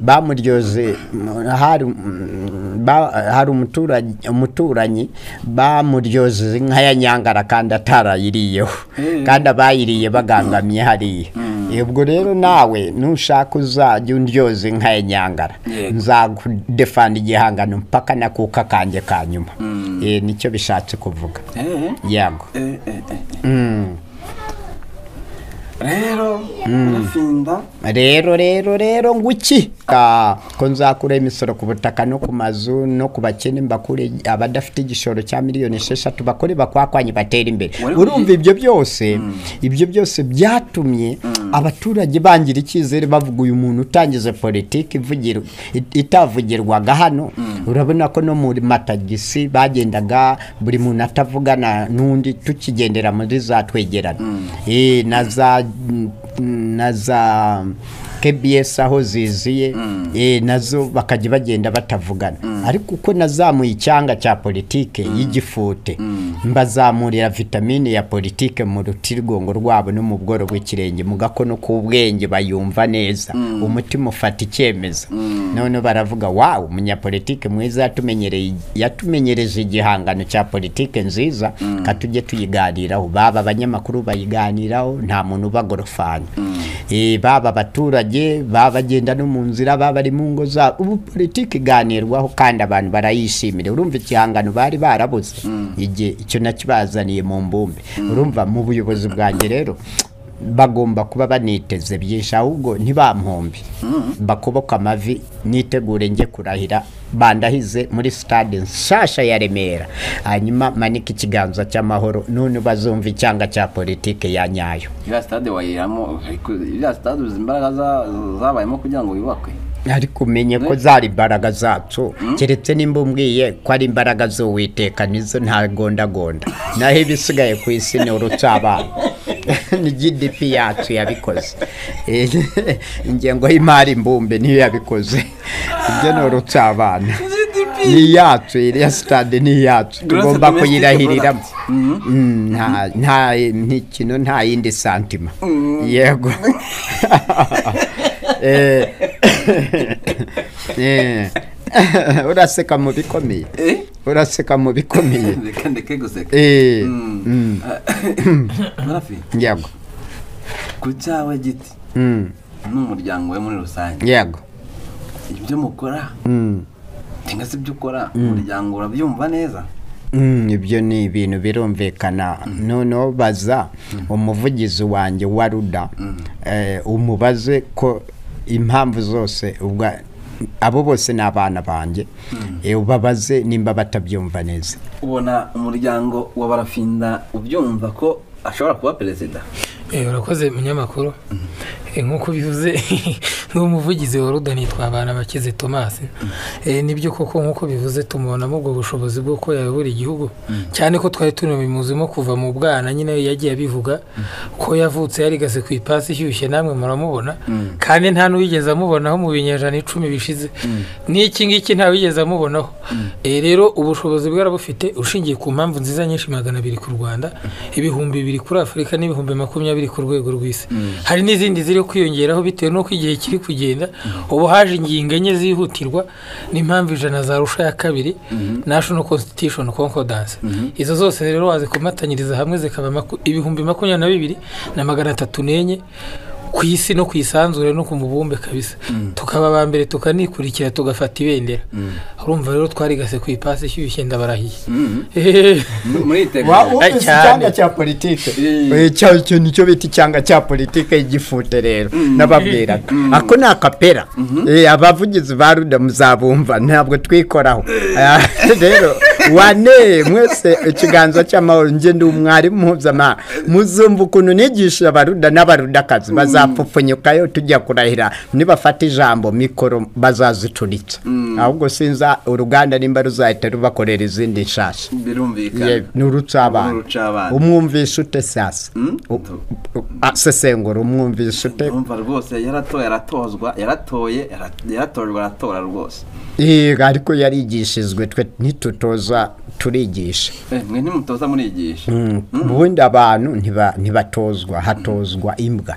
bamuryoze mm, hari mm, ba- hari umuturanyi umuturanyi bamuryoze inka ya nyangara kandi atarayiriyeho kandi abayiriye bagangamye hariya ubwo rero nawe nushaka uzajya undyoza inka ya nyangara Yego. nzagudefanda igihangano mpaka na kuka kanjye ka nyuma Eh, nicyo bishatse kuvuga Eh, yego eh, eh, eh. rero barafinda rero rero rero ngo iki Ka- ko nzakura imisoro ku butaka no ku mazu no ku bakene mbakure abadafite igishoro cya miliyoni esheshatu bakore bakwakwanye batere imbere Wari urumva ugiye- ibyo byose ibyo byose byatumye abaturage bangira icyizere bavuga uyu muntu utangiza politiki ivugira- it- itavugirwaga hano urabona ko no muri matagisi bagendaga buri muntu atavugana n'undi tukigendera muri za twegerane Eh, na za na za KBS aho ziziye eh, nazo bakajya bagenda batavugana ariko uko nazamuye icyanga cya politike y'igifute mbazamurira vitamine ya politike mu rutirigongo rwabo no mu bworo bw'ikirenge mu gakono k'ubwenge bayumva neza umutima ufata icyemezo none baravuga wawu umunyapolitike mwiza yatumenyereye yatumenyereje igihangano cya politike nziza ka tujye tuyiganiraho baba abanyamakuru bayiganiraho nta muntu ubagorofana Eh, baba abaturage baba bagenda no mu nzira baba bari mu ngo zabo ubu politiki iganirwaho kandi abantu barayishimira urumva igihangano bari barabuze igihe icyo nakibazaniye mu mbumbe urumva mu buyobozi bwanjye rero bagomba kuba baniteze byinshi ahubwo ntibampombe bakoboka amavi nitegure njye kurahira bandahize muri sitade nshasha ya remera hanyuma manike ikiganza cy'amahoro none bazumva icyanga cya politike ya nyayo iriya sitade wayiramo ariko iriya sitade uzi imbaraga za- zabayemo kugira ngo yubakwe ariko umenye ko zari imbaraga zacu keretse nimba umbwiye ko ari imbaraga z'uwiteka nizo ntagondagonda naho ibisigaye ku isi ni urucabana ni gdp yacu yabikoze Eh, ingengo y'imari mbumbe niyo yabikoze ibyo ni urucabana ni iyacu iriya sitade ni iyacu Gross tugomba domestic kuyirahiriramo product. Mm, nta- nta ntikino nta yindi santima yego Eh, eh, uraseka mu bikomeye Eh? uraseka mu bikomeye reka ndeke guseka Eh, Mm. Barafi, yego ku cyawe giti Mm, n'umuryango we muri rusange yego ibyo mukora Mm, cyangwa se ibyo ukora umuryango urabyumva neza mm, ibyo ni ibintu birumvikana noneho baza umuvugizi wanjye wa ruda eh, umubaze ko impamvu zose ubwo abo bose ni abana banjye Eh, ubabaze nimba batabyumva neza ubona umuryango wa barafinda ubyumva ko ashobora kuba perezida Eh, urakoze munyamakuru Eh, nk'uko bivuze n'umuvugizi wa ruda nitwa abantu abakize tomasi nibyo koko nk'uko bivuze tumubonamo ubwo bushobozi bwo ko yayobora igihugu cyane ko twari tunabimuzimo kuva mu bwana nyine yagiye abivuga ko yavutse yarigase ku ipasi ishyushye namwe muramubona kandi nta n'uwigeze amubonaho mu binyejana icumi bishize n'iki ngiki ntawigeze amubonaho Eh, rero ubushobozi bwarabufite ushingiye ku mpamvu nziza nyinshi magana abiri ku rwanda ibihumbi bibiri kuri afurika n'ibihumbi makumyabiri ku rwego rw'isi hari n'izindi ziri kwiyongeraho bitewe n'uko igihe kiri kugenda ubu haje ingingo enye zihutirwa n'impamvu ijana za rusha ya kabiri national constitution concordance izo zose rero wazikomatanyiriza hamwe zikaba maku- ibihumbi makumyabiri na bibiri na magana atatu n'enye ku isi no ku isanzure no ku mubumbe kabisa tukaba aba mbere tukanikurikira tugafata ibendera urumva rero twarigase ku ipasi ishyushye ndabarahiye muritegura Wa- Eh, uzi cyane. icyanga cya politike Eh. Eh, cya- icyo nicyo bita icyanga cya politike y'igifute rero nababwiraga ako ni akapera Eh, abavugizi ba ruda muzabumva ntabwo twikoraho Eh, rero wane mwese ikiganza cy'amahoro njye ndi umwarimu mpuzamahanga muzumva ukuntu nigisha abaruda n'abarudakazi bazapfupfunyukayo tujya kurahira nibafata ijambo mikoro bazazicuritsa ahubwo sinza uruganda nimba ruzahita rubakorera izindi nshasha birumvikana Yewe, ni urucabana Urucabana. umwumvisha ute sasa Mm? U- u- a- sesengura umwumvisha ute urumva rwose yaratoye aratozwa yaratoye ara- yaratojwe aratora rwose Yego, ariko yarigishijwe twe ntitutoza turigisha Eh, mwe ntimutoza murigisha Mm, ubundi abantu ntiba- ntibatozwa hatozwa imbwa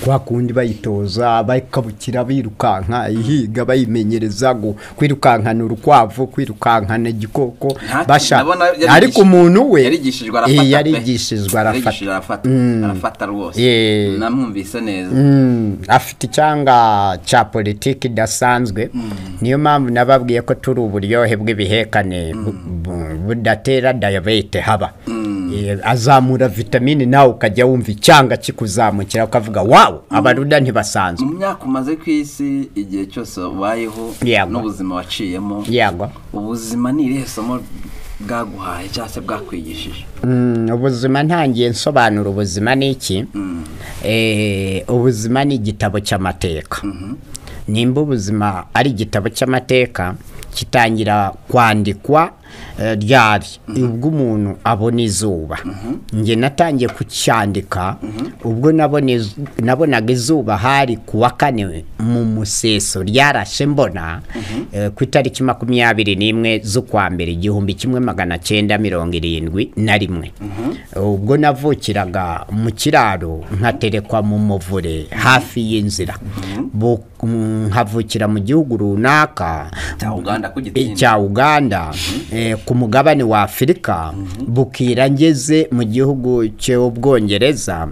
kwa kundi bayitoza bakabukira birukanka ihiga bayimenyereza gu- kwirukankana urukwavu kwirukankana igikoko Nta- basha ndabona yarigish- ariko umuntu we yarigishijwe eh, arafata pe. yarigishijwe arafata Yarigishijwe arafata Mm. arafata rwose Yeah. namwumvise neza Mm, afite icyanga cya politiki idasanzwe niyo mpamvu nababwiye ko turi uburyohe bw'ibihekane bu- bu- budatera dayabete haba Eh, azamura vitamini nawe ukajya wumva icyanga kikuzamukira ukavuga wawu abaruda ntibasanzwe mu myaka umaze ku isi igihe cyose wabayeho Yego. n'ubuzima waciyemo yagwa ubuzima ni irihe somo bwaguhaye cyangwa se bwakwigishije Mm, ubuzima ntangiye nsobanura ubuzima ni iki Eh, ubuzima ni igitabo cy'amateka nimba ubuzima ari igitabo cy'amateka kitangira kwandikwa eh, ryari ubwo umuntu abona izuba njye natangiye kucyandika ubwo nabona iz- nabonaga izuba hari ku wa kane mu museso ryarashe mbona eh, ku itariki makumyabiri n'imwe z'ukwa mbere igihumbi kimwe magana cyenda mirongo irindwi na rimwe ubwo navukiraga mu kiraro nkaterekwa mu muvure hafi y'inzira Bu- mm, nkavukira mu gihugu runaka cya uganda ku gitinyiro cya uganda eh, ku mugabane wa afurika bukira ngeze mu gihugu cy'ubwongereza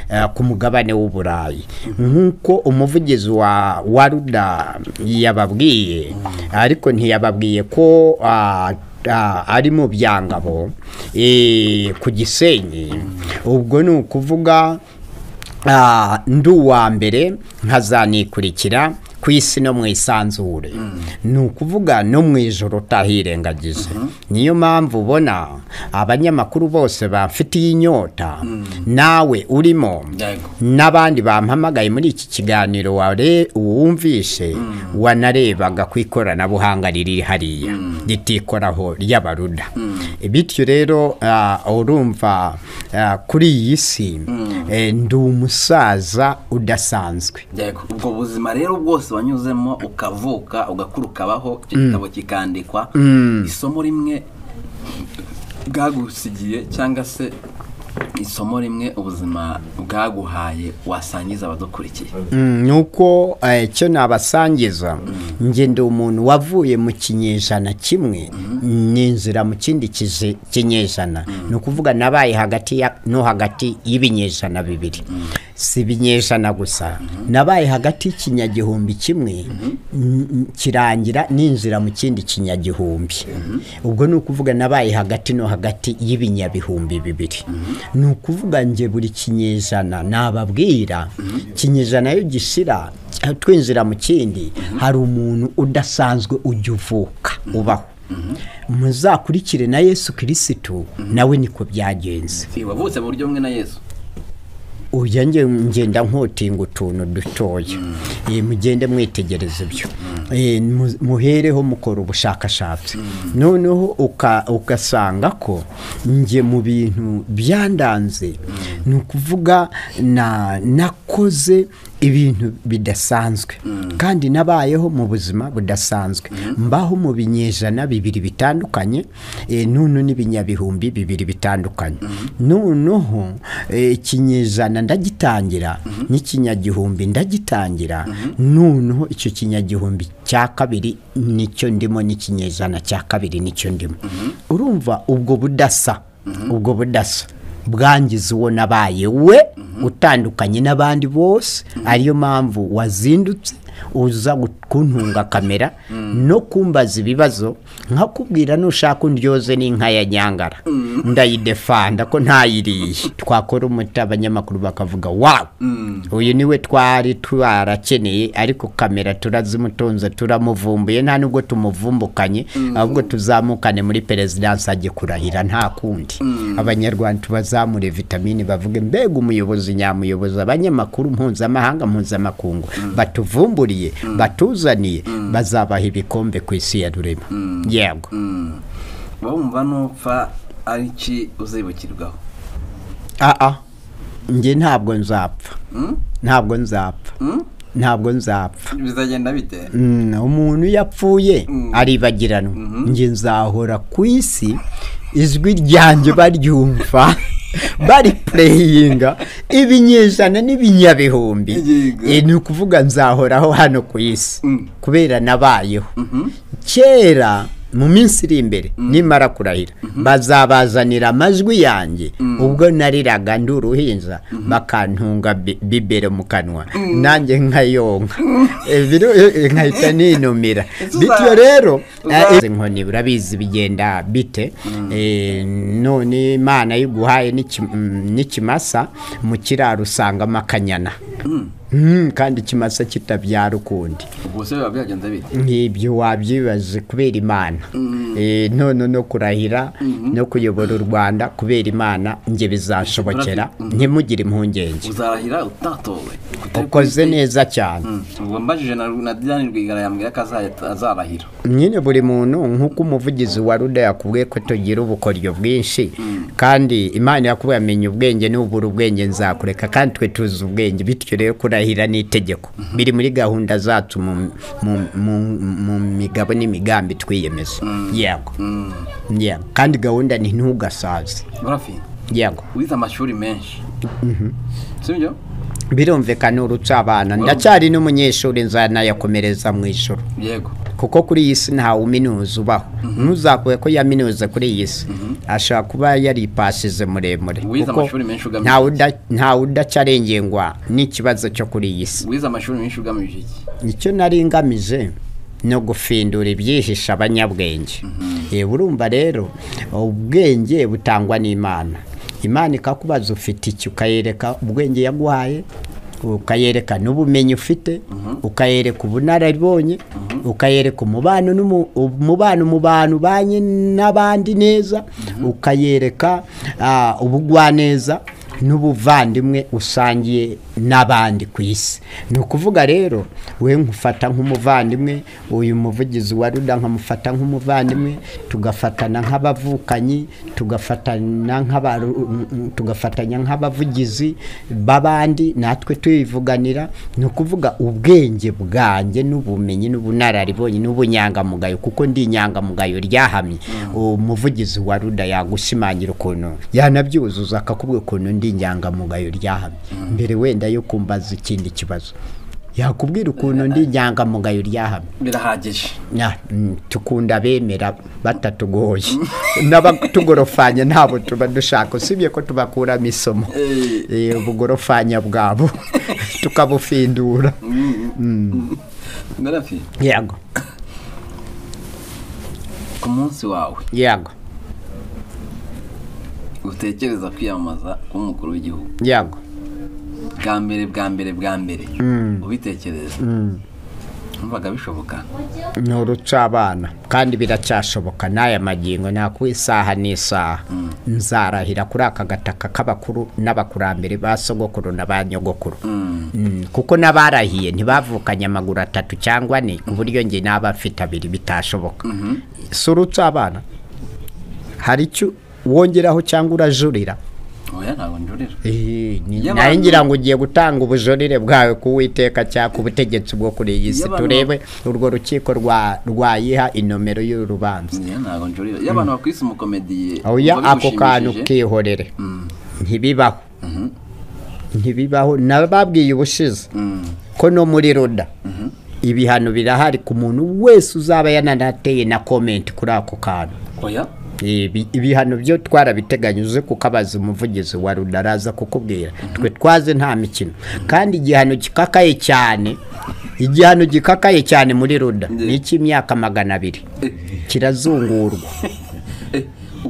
eh, ku mugabane w'uburayi nk'uko umuvugizi wa waruda yababwiye ariko ntiyababwiye ko ah, ah, ari mu byangabo eh, ku gisenyi ubwo ni ukuvuga Ah, ndi uwa mbere nkazanikurikira ku isi no mu isanzure ni ukuvuga no mu ijoro utahirengagije niyo mpamvu ubona abanyamakuru bose bamfitiye inyota nawe urimo Yego. n'abandi bampamagaye muri iki kiganiro ware- wumvishe wanarebaga ku ikoranabuhanga riri hariya ritikoraho ry'abaruda bityo rero ah, urumva ah, kuri iyi si eh, ndi umusaza udasanzwe Yego. ubwo buzima rero bwose wanyuzemo ukavuka ugakura ukabaho icyo gitabo kikandikwa isomo rimwe bwagusigiye cyangwa se isomo rimwe ubuzima bwaguhaye wasangiza abadukurikiye Mm, ni uko eh, icyo nabasangiza njye ndi umuntu wavuye mu kinyejana kimwe ninjira mu kindi kije- kinyejana ni ukuvuga nabaye hagati ya- no hagati y'ibinyejana bibiri si ibinyejana gusa nabaye hagati y'ikinyagihumbi kimwe n- kirangira ninjira mu kindi kinyagihumbi ubwo ni ukuvuga nabaye hagati no hagati y'ibinyabihumbi bibiri ni ukuvuga nje buri kinyejana nababwira ikinyejana iyo gishira twinjira mu kindi hari umuntu udasanzwe ujya uvuka ubaho muzakurikire na yesu kirisitu nawe niko byagenze Si, wavutse mu buryo bumwe na yesu uya nge- ngenda nkotinga utuntu dutoya Eh, mugende mwitegereza ibyo Eh, mu- muhereho mukora ubushakashatsi noneho uka- ugasanga ko nge mu bintu byandanze ni ukuvuga na- nakoze ibintu bidasanzwe kandi nabayeho mu buzima budasanzwe mbaho mu binyejana bibiri bitandukanye eh, nunu n'ibinyabihumbi bibiri bitandukanye noneho eh, ikinyejana ndagitangira n'ikinyagihumbi ndagitangira noneho icyo kinyagihumbi cya kabiri nicyo ndimo n'ikinyejana cya kabiri nicyo ndimo urumva ubwo budasa ubwo budasa bwangiza uwo nabaye we utandukanye n'abandi bose ariyo mpamvu wazindutse uza gu- kuntunga kamera no kumbaza ibibazo nkakubwira nushaka undyoze n'inka ya nyangara ndayidefanda ko ntayiriye twakora umuti abanyamakuru bakavuga wawu uyu niwe twari twarakeneye ariko kamera turazimutunze turamuvumbuye nta nubwo tumuvumbukanye ahubwo tuzamukane muri perezidansi ajye kurahira nta kundi abanyarwanda tubazamure vitamine bavuge mbega umuyobozi nyamuyobozi abanyamakuru mpuzamahanga mpuzamakungu batuvumburiye batuzaniye bazabaha ibikombe ku isi ya rurema yego uba wumva nupfa ari iki uzibukirwaho aa njye ntabwo nzapfa ntabwo nzapfa ntabwo nzapfa bizagenda bite Mm, umuntu yapfuye Mm. aribagiranwa njye nzahora ku isi ijwi ryanjye baryumva bari pureyinga ibinyejana n'ibinyabihumbi Yego. Eh, ni ukuvuga nzahoraho hano ku isi Mm. kubera nabayeho kera mu minsi iri imbere nimara kurahira bazabazanira amajwi yanjye ubwo nariraga ndi uruhinja bakantunga bi- bibero mu kanwa nanjye nkayonka Eh, biru- eh, eh, nkahita ninumira Uza- bityo rero uza- eh, inkoni urabizi bigenda bite Eh, none imana y'uguhaye n'iki- mm, n'ikimasa mu kiraro usangamo akanyana Mm, kandi ikimasa kitabyara ukundi ubwo se biba byagenze bite nk'ibyo wabyibaze kubera imana Eh, none no kurahira no kuyobora u rwanda kubera imana njye bizashobokera ntimugire impungenge uzarahira utatowe Utari ukoze kuri- neza cyane Mm. ubwo mbajije na na diane rwigara yambwira ko azahita- azarahira nyine buri muntu nk'uko umuvugizi wa ruda yakubwiye ko tugira ubukoryo bwinshi kandi imana yakuba yamenya ubwenge n'ubura ubwenge nzakureka kandi twe tuzi ubwenge bityo rero kurahira ni itegeko biri muri gahunda zacu mu, mu, mu, mu migabo n'imigambi twiyemeza yego yego kandi gahunda ni ntugasaze burafi yego wize amashuri menshi sibyo birumvikana urutse abana ndacyari n'umunyeshuri nzanayakomereza mu ijoro yego kuko kuri iyi si ntawe uminuza ubaho ntuzakuye ko yaminuze kuri iyi si ashobora kuba yaripashije muremure Wize kuko amashuri menshi ugamije ntawe uda- ntawe udacarengengwa n'ikibazo cyo kuri iyi si wize amashuri menshi ugamije iki icyo nari ngamije ni ugufindura ibyihisha abanyabwenge Eh, urumva rero ubwenge butangwa n'imana imana ikakubaza ufite iki ukayereka ubwenge yaguhaye ukayereka n'ubumenyi ufite ukayereka ubunararibonye ukayereka umubano n'umu- umubano mu bantu ubanye n'abandi neza ukayereka ah, ubugwaneza n'ubuvandimwe usangiye n'abandi ku isi ni ukuvuga rero we nkufata nk'umuvandimwe uyu muvugizi wa ruda nkamufata nk'umuvandimwe tugafatana nk'abavukanyi tugafatana nk'abaru mm, tugafatanya nk'abavugizi b'abandi natwe tuyivuganira ni ukuvuga ubwenge bwanjye n'ubumenyi n'ubunararibonye n'ubunyangamugayo kuko ndi inyangamugayo ryahamye umuvugizi wa ruda yagushimangira ukuntu yanabyuzuza akakubwira ukuntu ndi inyangamugayo ryahamye mbere wenda yo kumbaza ikindi kibazo yakubwira ukuntu ndi inyangamugayo ryahamye birahagije Na- mm, tukunda bemera batatugoye n'abatugorofanya ntabwo tuba dushaka usibye ko tubakuramo isomo Eh. Eh, ubugorofanya bwabo tukabufindura burafi yego ku munsi wawe yego utekereza kwiyamamaza kuba umukuru w'igihugu yego bwa mbere bwa mbere bwa mbere ubitekereza numvaga bishoboka ni urucabana kandi biracyashoboka n'aya magingo nakuba isaha n'isaha nzarahira kuri aka gataka k'abakuru n'abakurambere ba sogokuru na ba nyogokuru Mm, kuko n'abarahiye ntibavukanye amaguru atatu cyangwa ane ku buryo njye n'aba mfite abiri bitashoboka si urucabana hari icyo wongeraho cyangwa urajurira oya ntabwo njurira Eh, ni- Iyo nawe abantu- ngira ngo ugiye gutanga ubujurire bwawe ku witeka cyangwa ku butegetsi bwo kuri iyi si Iyo abantu- turebe urwo rukiko rwa- rwayiha inomero y'urubanza oya ntabwo njurira iyo abantu bakwise umukomediye oya wumva ako kantu bigushimishije, kihorere ntibibaho ntibibaho nababwiye ubushize mm, ko no muri roda ibihano birahari ku muntu wese uzaba yananateye na komenti kuri ako kantu oya Ibi- ibihano byo twarabiteganyize kuko abaza umuvugizi wa ruda araza kukubwira twe twaze nta mikino kandi igihano gikakaye cyane igihano gikakaye cyane muri ruda ni icy'imyaka magana abiri kirazungurwa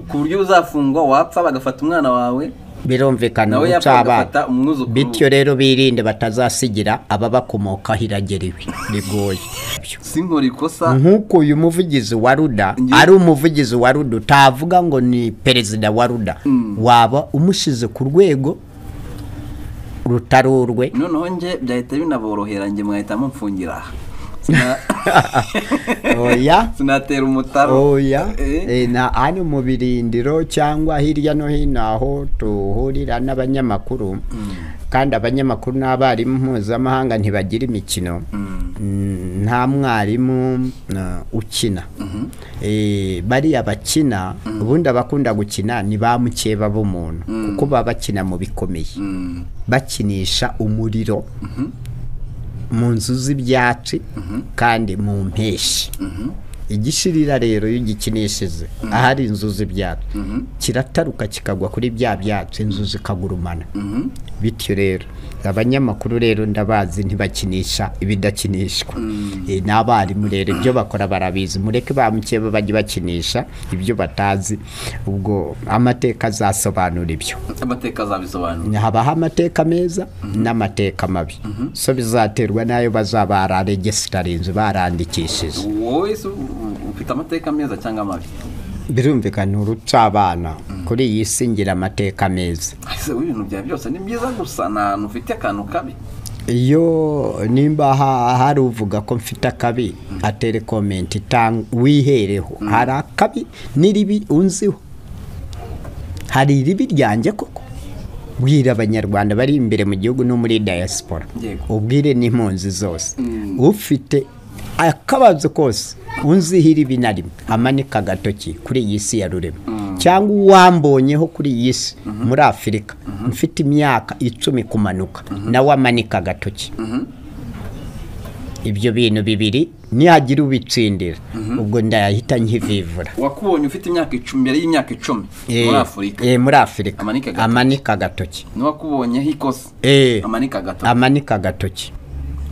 ku buryo uzafungwa wapfa bagafata umwana wawe birumvikana Nawe ubu yapfa cyaba agafata umwuzukuru. bityo rero birinde batazasigira ababakomokaho iragera ibi bigoye sinkora ikosa nk'uko uyu muvugizi wa ruda ari umuvugizi wa ruda utavuga ngo ni perezida wa ruda waba umushyize ku rwego rutari urwe noneho njye byahita binaborohera njye mwahita mumfungira aha Sina- oya sinatera umutaro oya Eh, Eh, na hano mu birindiro cyangwa hirya no hino aho tuhurira n'abanyamakuru kandi abanyamakuru n'abarimu mpuzamahanga ntibagira imikino Mm, nta mwarimu na- ukina Eh, bariya bakina ubundi abakunda gukina ni ba mukeba b'umuntu kuko baba bakina mu bikomeye Mm, bakinisha umuriro mu nzu z'ibyatsi kandi mu mpeshyi igishirira rero iyo ugikinishije ahari inzu z'ibyatsi kirataruka kikagwa kuri bya byatsi inzu zikagurumana bityo rero abanyamakuru rero ndabazi ntibakinisha ibidakinishwa Eh, n'abarimu rero ibyo bakora barabizi mureke ba mukeba bajye bakinisha ibyo batazi ubwo amateka azasobanura ibyo amateka azabisobanura habaho amateka meza n'amateka mabi so bizaterwa n'ayo bazaba bararegesitarinze barandikishije wowe se u- ufite amateka meza cyangwa amabi birumvikana urucabana kuri iyi si ngira amateka meza ese ibintu byawe byose ni byiza gusa nta hantu ufite akantu kabi iyo nimba ha- hari uvuga ko mfite akabi atere komenti itanga wihereho hari akabi n'iribi unziho hari iribi ryanjye koko bwira abanyarwanda bari imbere mu gihugu no muri diaspora Yego. ubwire n'impunzi zose ufite akabazo kose unziho iribi na rimwe amanika agatoki kuri iyi si ya rurema cyangwa uwambonyeho kuri iyi si muri afurika mfite imyaka icumi kumanuka nawe amanika agatoki ibyo bintu bibiri nihagira ubitsindira ubwo ndayahita nkivivura wakubonye ufite imyaka icumi mbere y'imyaka icumi muri Eh, afurika eh, muri afurika Amanika agatoki. amanika agatoki n'uwakubonyeho ikosa Eh. amanika gato amanika agatoki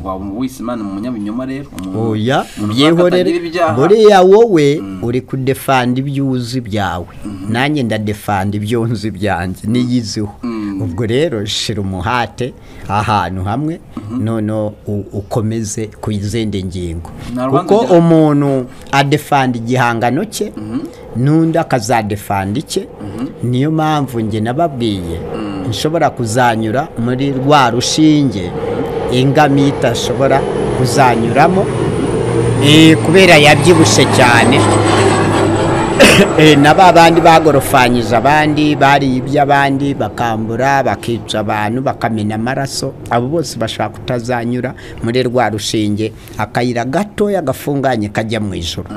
waba wise imana mu munyabinyoma rero umuntu- oya umuntu byihorere uzakatagira ibyaha. buriya wowe uri kudefanda ibyo uzi byawe nanjye ndadefanda ibyo nzi byanjye niyiziho ubwo rero shira umuhate ahantu hamwe noneho u- ukomeze ku izindi ngingo Nta rubanza kuko ajyana. umuntu adefanda igihangano cye n'undi akazadefanda icye niyo mpamvu njye nababwiye nshobora kuzanyura muri rwa rushinge ingamiya itashobora kuzanyuramo Eh, kubera yabyibushye cyane Eh, na ba bandi bagorofanyije abandi bariye iby'abandi bakambura bakica abantu bakamena amaraso abo bose bashaka kutazanyura muri rwa rushinge akayira gatoya gafunganye kajya mu ijoro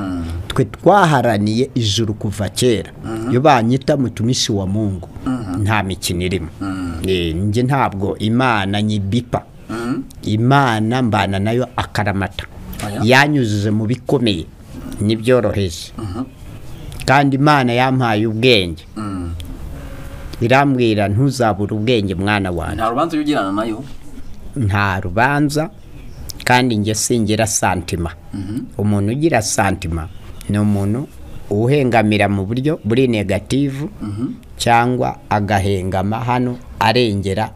twe twaharaniye ijuru kuva kera iyo banyita mutumishi wa mungu nta mikino irimo Eh, njye ntabwo imana nyibipa imana mbana nayo akaramata Oya. yanyujije mu bikomeye n'ibyoroheje kandi imana yampaye ubwenge irambwira ntuzabure ubwenge mwana wanjye nta rubanza ujya ugirana nayo nta rubanza kandi njye singira santima umuntu ugira santima ni umuntu uhengamira mu buryo buri negativu cyangwa agahengama hano arengera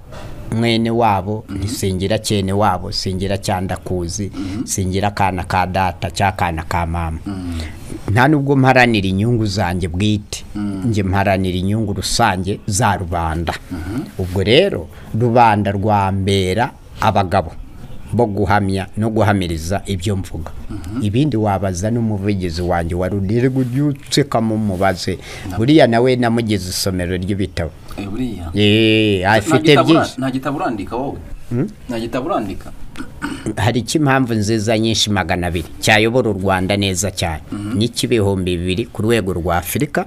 mwene wabo ntisingira cyene wabo singira cyandakuzi singira akana ka data cyangwa akana ka mama nta nubwo mparanira inyungu zanjye bwite njye mparanira inyungu rusange za rubanda ubwo rero rubanda rwambera abagabo bo guhamya no guhamiriza ibyo mvuga ibindi wabaza n'umuvugizi wanjye wa rudirwa ujye ucikamo umubaze buriya nawe namugize isomero ry'ibitabo Eh, buriya Eee, Nta afite gitabo ura- byinshi nta gitabo urandika wowe nta gitabo urandika hari icyo impamvu nziza nyinshi magana abiri cyayobora u rwanda neza cyane n'icy'ibihumbi bibiri ku rwego rwa afurika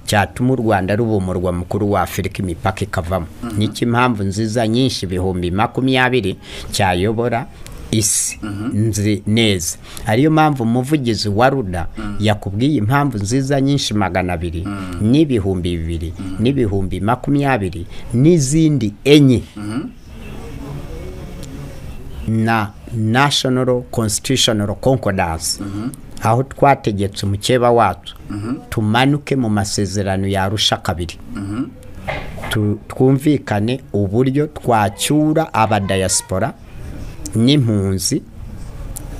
cyatuma u rwanda ruba umurwa mukuru wa afurika imipaka ikavamo n'icy'impamvu nziza nyinshi ibihumbi makumyabiri cyayobora isi nzi neza ariyo mpamvu umuvugizi wa ruda yakubwiye impamvu nziza nyinshi magana abiri n'ibihumbi bibiri n'ibihumbi makumyabiri n'izindi enye na national constitutional concordance aho twategetse umukeba wacu tumanuke mu masezerano yarusha kabiri tu- twumvikane uburyo twacyura abadayasipora n'impunzi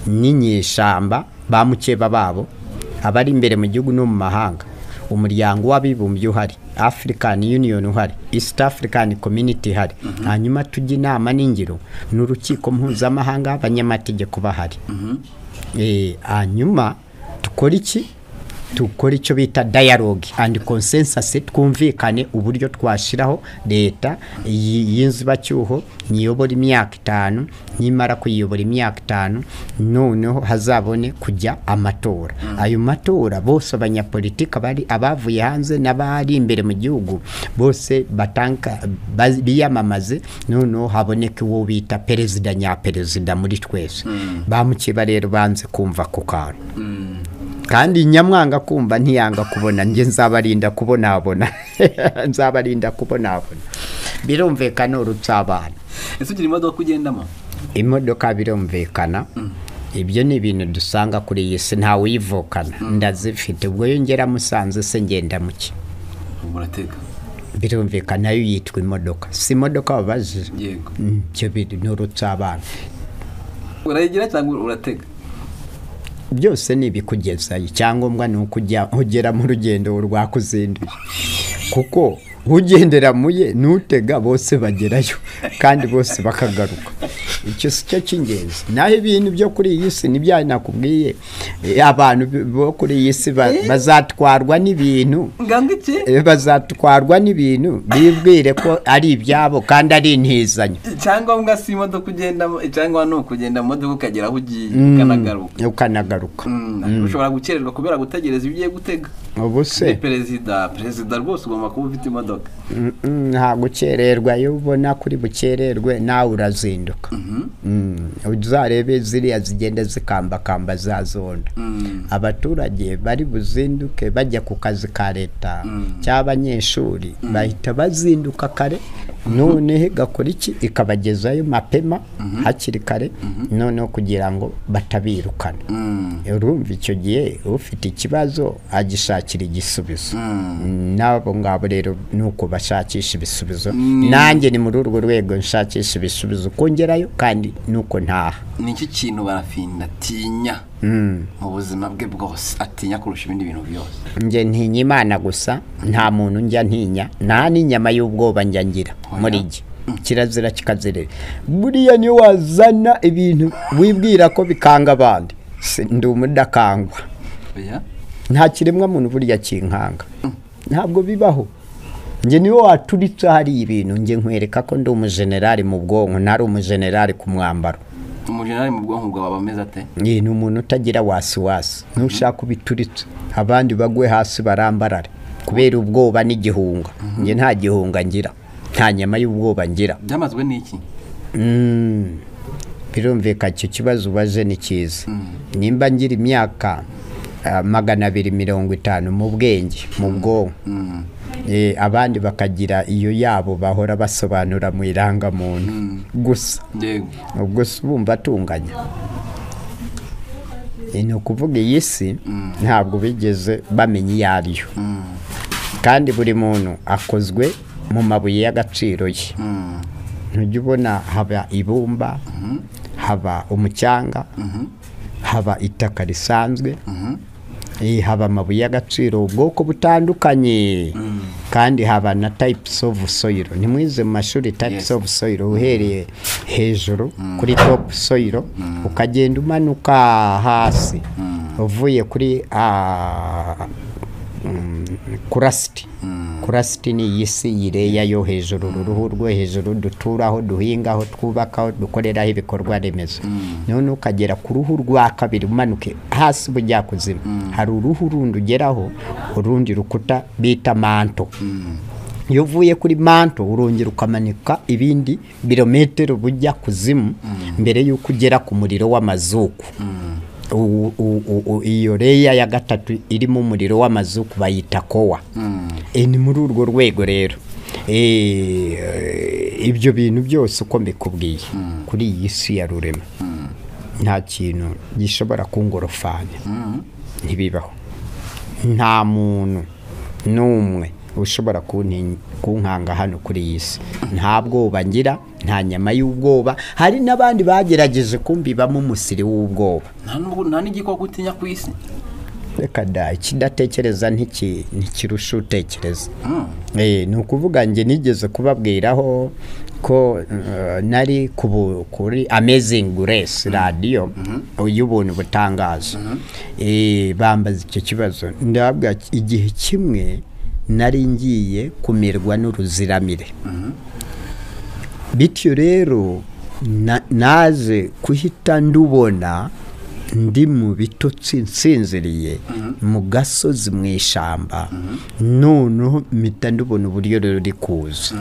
n'inyeshyamba ba mukeba babo abari imbere mu gihugu no mu mahanga umuryango w'abibumbye uhari african union uhari east african community ihari hanyuma tujya inama n'ingiro n'urukiko mpuzamahanga abanyamategeko bahari Eh, hanyuma dukora iki dukora icyo bita dialogue and consensus twumvikane uburyo twashyiraho leta y- y'inzibacyuho niyobora imyaka itanu nimara kuyiyobora imyaka itanu noneho hazabone kujya amatora ayo matora bose abanyapolitika bari abavuye hanze n'abari imbere mu gihugu bose batanka baz- biyamamaze noneho haboneke uwo bita perezida nyaperezida muri twese bamukeba rero banze kumva ako kantu kandi nyamwanga kumva ntiyanga kubona njye nzabarinda kubonabona nzabarinda kubonabona birumvikana urutse abana ese ugira imodoka ugendamo imodoka birumvikana ibyo ni ibintu dusanga kuri iyi si ntawe uyivukana ndazifite ubwo yongera musanze se ngenda muke urateka birumvikana nayo yitwa imodoka si imodoka wabajije yego Mm, ibyo bintu ni urutse abana urayigira cyangwa urateka byose ni ibikugezayo icyangombwa ni uko ujya- ugera mu rugendo rwakuzinduye kuko ugendera muye n'utega bose bagerayo kandi bose bakagaruka icyo si cyo cy'ingenzi naho ibintu byo kuri iyi si n'ibya nakubwiye eh, abantu bo kuri iyi si ba- bazatwarwa n'ibintu nganga iki eh, bazatwarwa n'ibintu bibwire ko ari ibyabo kandi ari intizanyo icyangombwa si imodoka ugendamo icyangombwa ni ukugenda mu modoka ukagera aho ugiye Mm, ukanagaruka ukanagaruka Mm, ushobora gukererwa kubera gutegereza ibyo ugiye gutega ubu se ni perezida perezida rwose ugomba kuba ufite imodoka Mm, mm, nta gukererwa iyo ubona kuri bukererwe nawe urazinduka Mm, uzarebe ziriya zigenda zikambakamba za zonda Mm. abaturage bari buzinduke bajya ku kazi ka leta cy'abanyeshuri bahita bazinduka kare noneho igakora iki ikabagezayo mapema hakiri kare noneho kugira ngo batabirukana Mm. urumva icyo gihe ufite ikibazo agishakira igisubizo n'abo ngabo rero ni uko bashakisha ibisubizo nanjye ni muri urwo rwego nshakisha ibisubizo kongerayo kandi ni uko ntaha ni iki kintu barafinda atinya mu buzima bwe bwose atinya kurusha ibindi bintu byose njye ntinya imana gusa nta muntu njya ntinya nta n'inyama y'ubwoba njya ngira muri jye kirazira kikazirira buriya niyo wazana ibintu wibwira ko bikanga abandi Si- ndi umudakangwa oya nta kiremwa muntu burya kinkanga ntabwo bibaho njye niwe waturitse hariya ibintu njye nkwereka ko ndi umujenerali mu bwonko ntari umujenerali ku mwambaro umujenerali mu bwonko bwawe aba ameze ate Ni ni umuntu utagira wasiwasi ntushaka ubituritse abandi bagwe hasi barambarare kubera ubwoba n'igihunga njye nta gihunga ngira nta nyama y'ubwoba ngira byamazwe n'iki Mm. birumvikana icyo kibazo ubaje ni cyiza nimba ngira imyaka ah, magana abiri mirongo itanu mu bwenge mu bwonko Eh, abandi bakagira iyo yabo bahora basobanura mu irangamuntu gusa yego ubwo si bumva atunganya Eh, ni ukuvuga iyi si ntabwo bigeze bamenya iyo ari yo kandi buri muntu akozwe mu mabuye y'agaciro ye ntujya ubona haba ibumba haba umucyanga haba itaka risanzwe Eh, haba amabuye y'agaciro ubwoko butandukanye kandi haba na types of soil nimwize mu mashuri types Yes. of soil uhereye hejuru kuri top soil ukagenda umanuka hasi uvuye kuri ah, mm, kurasiti kurasiti ni iyi si yireya yo hejuru uru ruhu rwo hejuru duturaho duhingaho twubakaho dukoreraho ibikorwa remezo none ukagera ku ruhu rwa kabiri umanuke hasi bujya kuzima hari uruhu rundi ugeraho urundi rukuta bita manto iyo uvuye kuri manto urongera ukamanika ibindi birometero bujya kuzimu mbere y'uko ugera ku muriro w'amazuku U- u- u- u- iyo reya ya gatatu irimo umuriro w'amazuku bayita kowa E, ni muri urwo rwego rero E, ibyo bintu byose uko mbikubwiye kuri iyi si ya rurema nta kintu gishobora kungorofanya ntibibaho nta muntu n'umwe ushobora kunti- kunkanga hano kuri iyi si nta bwoba ngira nta nyama y'ubwoba hari n'abandi bagerageje kumbibamo umusiri w'ubwoba nta nubwo nta n'igikoko utinya ku isi reka da ikidatekereza ntiki- ntikirusha utekereza Mm. Eh, ni ukuvuga njye nigeze kubabwiraho ko eh, nari ku bu- kuri amazing grace radiyo y'ubuntu butangaje Eh, bambaza icyo kibazo ndabwa igihe kimwe nari ngiye kumirwa n'uruziramire bityo rero na- naje kuhita ndubona ndi mu bitotsi nsinziriye mu gasozi mu ishyamba noneho mpita ndubona uburyo rero ruri kuza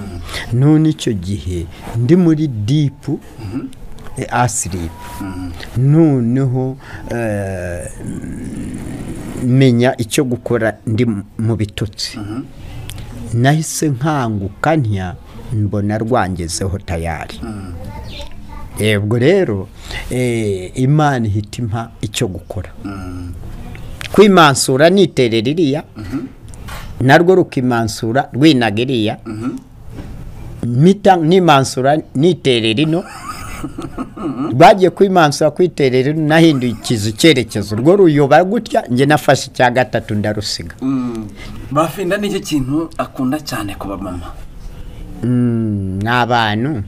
none icyo gihe ndi muri dipu asiripu noneho eh, menya icyo gukora ndi mu- mu bitotsi nahise nkanguka ntya mbona rwangezeho tayari yebwo rero eh, imana ihita impa icyo gukora kwimansura niterera iriya narwo rukimansura rwinaga iriya mpita nimansura niterera ino rwagiye kwimansura kwiterera ino nahinduye ikizu icyerekezo urwo ruyoba gutya njye nafashe icya gatatu ndarusiga Mm. bafinda nicyo kintu akunda cyane ku bamama Mm, ni abantu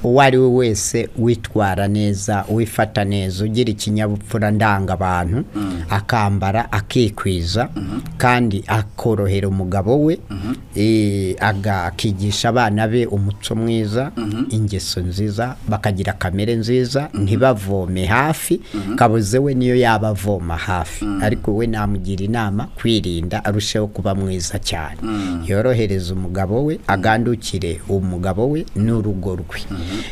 uwo ari we wese witwara neza wifata neza ugira ikinyabupfura ndanga abantu akambara akikwiza kandi akorohera umugabo we eh, aga- akigisha abana be umuco mwiza ingeso nziza bakagira kamere nziza ntibavome hafi kabuze we niyo yaba avoma hafi ariko we namugira inama kwirinda arusheho kuba mwiza cyane yorohereza umugabo we agandukire umugabo we n'urugo rwe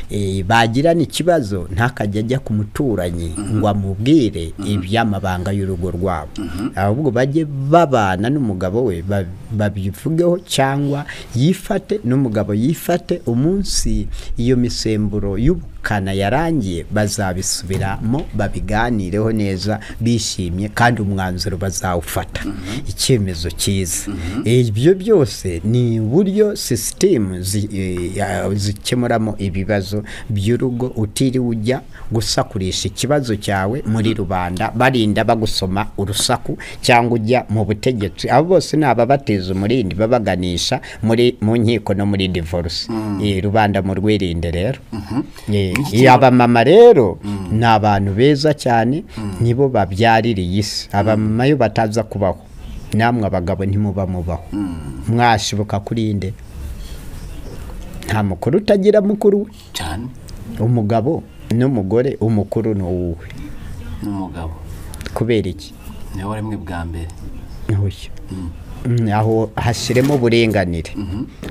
Eh, bagirana ikibazo ntakajya ajya ku muturanyi ngo amubwire iby'amabanga y'urugo rwabo ahubwo bajye babana n'umugabo we ba- babivugeho cyangwa yifate n'umugabo yifate umunsi iyo misemburo y'ubukana yarangiye bazabisubiramo babiganireho neza bishimye kandi umwanzuro bazawufata icyemezo cyiza ibyo byose ni uburyo sisitemu zi- eh, ya- zikemuramo ibibazo by'urugo utiriwe ujya gusakurisha ikibazo cyawe muri rubanda barinda bagusoma urusaku cyangwa ujya mu butegetsi abo bose ni ababateza umurindi babaganisha muri mu nkiko no muri divorce Eh, rubanda mu rwirinde rero Eh, abamama rero ni abantu beza cyane nibo babyarira iyi si abamama iyo bataza kubaho namwe abagabo ntimuba mubaho mwashibuka kuri inde nta mukuru utagira mukuru we cyane umugabo n'umugore umukuru ni uwuwe n'umugabo kubera iki niwe wari mwe bwa mbere ntushya aho hashyiremo uburenganire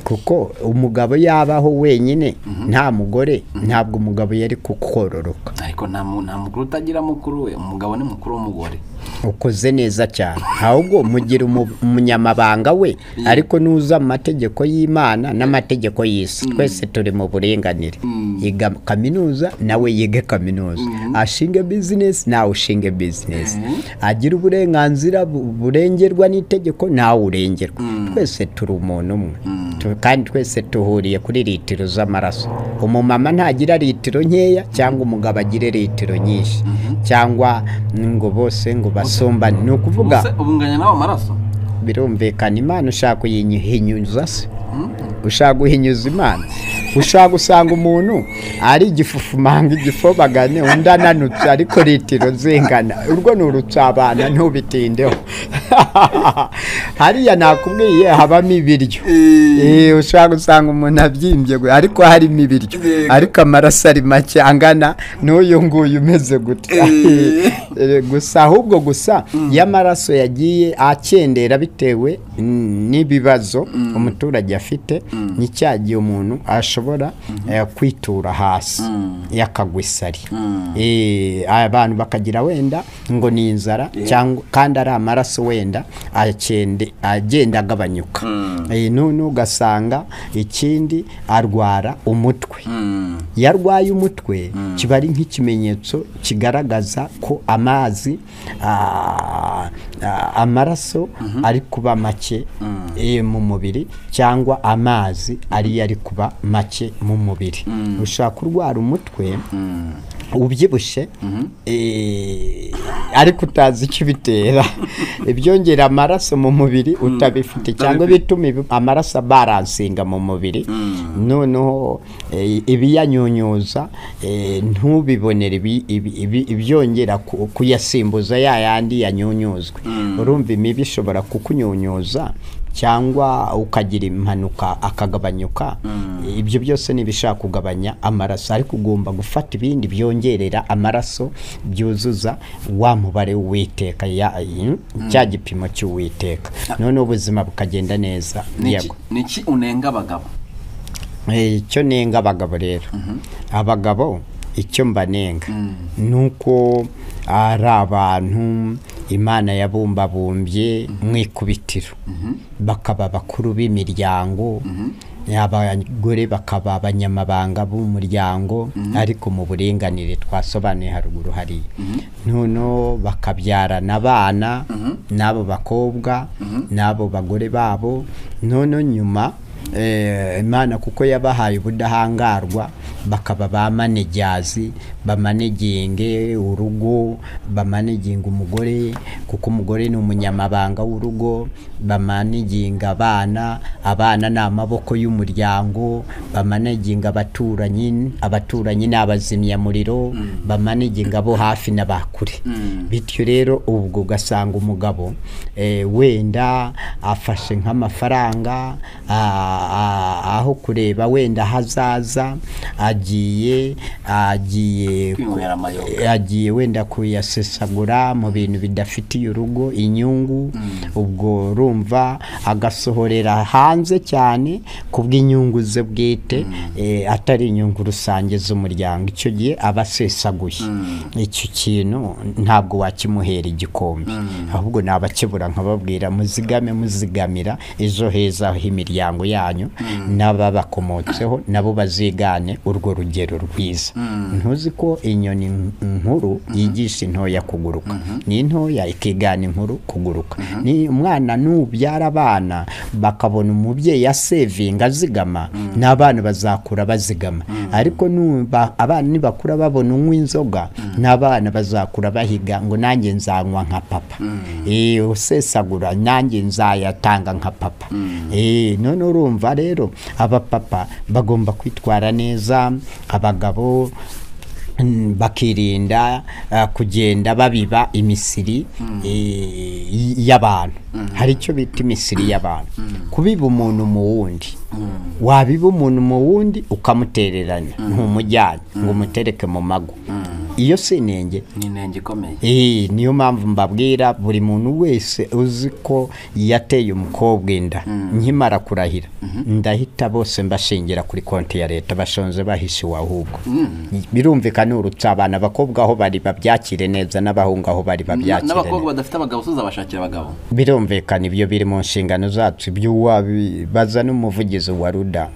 kuko umugabo yabaho wenyine nta mugore ntabwo umugabo yari kukororoka ariko nta mu- nta mukuru utagira mukuru we umugabo ni mukuru w'umugore ukoze neza cyane ahubwo mugira umu- umunyamabanga we ariko nuza mu mategeko y'imana n'amategeko y'isi twese turi mu burenganire yiga kaminuza nawe yige kaminuza ashinge bizinesi nawe ushinge bizinesi agira uburenganzira bu- burengerwa n'itegeko nawe urengerwa twese turi umuntu umwe Tu- kandi twese duhuriye kuri litiro z'amaraso umumama ntagira litiro nkeya cyangwa umugabo agire litiro nyinshi cyangwa ngo bose ngo basumbane ni ukuvuga ubuse ubunganya nawe amaraso birumvikana imana ushaka kuyihinyuza se ushaka guhinyuza imana ushaka gusanga umuntu ari igifufumanga igifobagane undi ananutse ariko litiro zingana urwo ni urucabana ntubitindeho hariya nakubwiye habamo ibiryo Eh, ushaka gusanga umuntu abyimbye gwe, ariko harimo ibiryo ariko amaraso ari make angana n'uyu nguyu umeze gutya Eh, gusa ahubwo gusa y'amaraso yagiye akendera bitewe n'ibibazo umuturage afite ni cya gihe umuntu ashobora eh, kwitura hasi yakagwa isari Eh, abantu bakagira wenda ngo ni inzara cyangwa kandi ari amaraso wenda akende- agenda agabanyuka Eh, none ugasanga ikindi arwara umutwe iyo arwaye umutwe kiba ari nk'ikimenyetso kigaragaza ko amazi ah, ah, amaraso ari kuba make eh, mu mubiri cyangwa amazi ariyo ari kuba make mu mubiri ushobora kurwara umutwe ubyibushye eh, ariko utazi icyo bitera ibyongera amaraso mu mubiri utabifite cyangwa bituma ibi- amaraso baransinga mu mubiri noneho eh, ibiyanyunyuza eh, ntubibonere ibi- ibi- ibi- ibyongera ku- kuyasimbuza ya yandi yanyunyuzwe urumva imibi ishobora kukunyunyuza cyangwa ukagira impanuka akagabanyuka ibyo byose ni ibishaka kugabanya amaraso ariko ugomba gufata ibindi byongerera amaraso byuzuza wa mubare w'uwiteka ya- cya gipimo cy'uwiteka noneho ubuzima bukagenda neza Niki- Yego. niki unenga abagabo Eh, icyo nenga abagabo rero abagabo icyo mbanenga ni uko ari abantu imana yabumbabumbye mu ikubitiro bakaba bakuru b'imiryango abagore bakaba abanyamabanga b'umuryango ariko mu buringanire twasobanuye haruguru hariya noneho bakabyarana abana n'abo bakobwa n'abo bagore babo noneho nyuma Eh, imana kuko yabahaye ubudahangarwa bakaba ba manejazi bamaneginge urugo bamaneginga umugore kuko umugore ni umunyamabanga w'urugo bamaneginga abana abana ni amaboko y'umuryango bamaneginga abaturanyi abaturanyi ni abazimyamuriro bamaneginga abo hafi na ba kure bityo rero ubwo ugasanga umugabo eh, wenda afashe nk'amafaranga a- a- aho kureba wenda hazaza agiye agiye ku- Kwinywera amayoga. agiye wenda kuyasesagura mu bintu bidafitiye urugo inyungu ubwo urumva agasohorera hanze cyane ku bw'inyungu ze bwite eh, atari inyungu rusange z'umuryango icyo gihe aba asesaguye icyo kintu ntabwo wakimuhera igikombe ahubwo nabakibura nkababwira muzigame muzigamira ejo heza h'imiryango yanyu n'ababakomotseho nabo bazigane urwo rugero rwiza ntuzi ko inyoni nkuru yigisha intoya kuguruka ni intoya ikigana inkuru kuguruka ni umwana nubyara abana bakabona umubyeyi asevinga azigama n'abana bazakura bazigama ariko numva abana nibakura babona unywa inzoga n'abana bazakura bahiga ngo nanjye nzanywa nka papa Eh, usesagura nanjye nzayatanga nka papa Eh, none urumva rero abapapa bagomba kwitwara neza abagabo Mm, bakirinda uh, kugenda babiba imisiri eh, y- y'abantu hari icyo bita imisiri y'abantu kubiba umuntu mu wundi wabiba umuntu mu wundi ukamutereranya ntumujyanye ngo umutereke mu mago iyo si inenge ni inenge ikomeye Eh, niyo mpamvu mbabwira buri muntu wese uzi ko yateye umukobwa inda nkimara kurahira ndahita bose mbashingira kuri konti ya leta bashonze bahishe iwahubwo birumvikana urutse abana abakobwa aho bari babyakire neza n'abahungu aho bari Na- babyakire neza n'abakobwa badafite abagabo tuzabashakira abagabo birumvikana ibyo biri mu nshingano zacu ibyo wabibaza n'umuvugizi wa ruda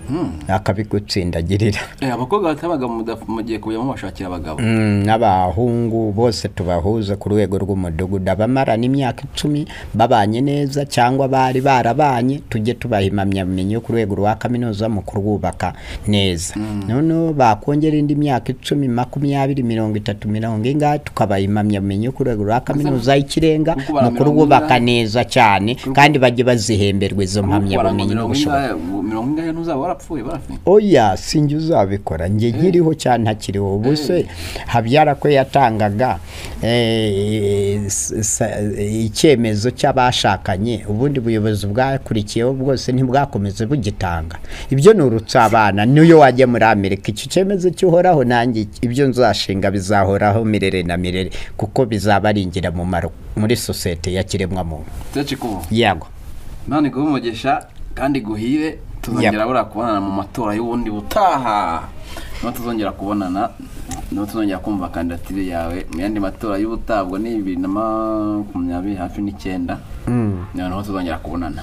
akabigutsindagirira Eh, abakobwa bafite abagabo mudaf- mugiye kujyamo bashakira abagabo Mm, n'abahungu bose tubahuza ku rwego rw'umudugudu abamarana imyaka icumi babanye neza cyangwa bari barabanye tujye tubaha impamyabumenyi yo ku rwego rwa kaminuza mu kurwubaka neza noneho bakongera indi myaka icumi makumyabiri mirongo itatu mirongo ingahe tukabaha impamyabumenyi yo ku rwego rwa kaminuza y'ikirenga kuko bara mu mirongo kurwubaka ingahe? neza cyane kandi bajye bazihemberwa izo mpamyabumenyi mirongo n'ubushobozi ingahe mirongo ingahe ntuzaba warapfuye barapfuye oya sinjye uzabikora njye nkiriho cyane ntakiriho ubuse habyara ko yatangaga eh, s- sa- icyemezo cy'abashakanye ubundi buyobozi bwakurikiyeho bwose ntibwakomeze bugitanga ibyo ni urutsa abana niyo wajya muri amerika iki cyemezo kihoraho nanjye ibyo nzashinga bizahoraho mirere na mirere kuko bizaba ari ingirakamaro muri sosiyete ya kiremwamuntu tetse kubu yego imana iguhe umugisha kandi iguhire tuzongera buriya kubonana mu matora y'ubundi butaha niho tuzongera kubonana niho tuzongera kumva kandidatire yawe mu yandi matora y'ubutaha ubwo ni bibiri na makumyabiri hafi n'icyenda noneho tuzongera kubonana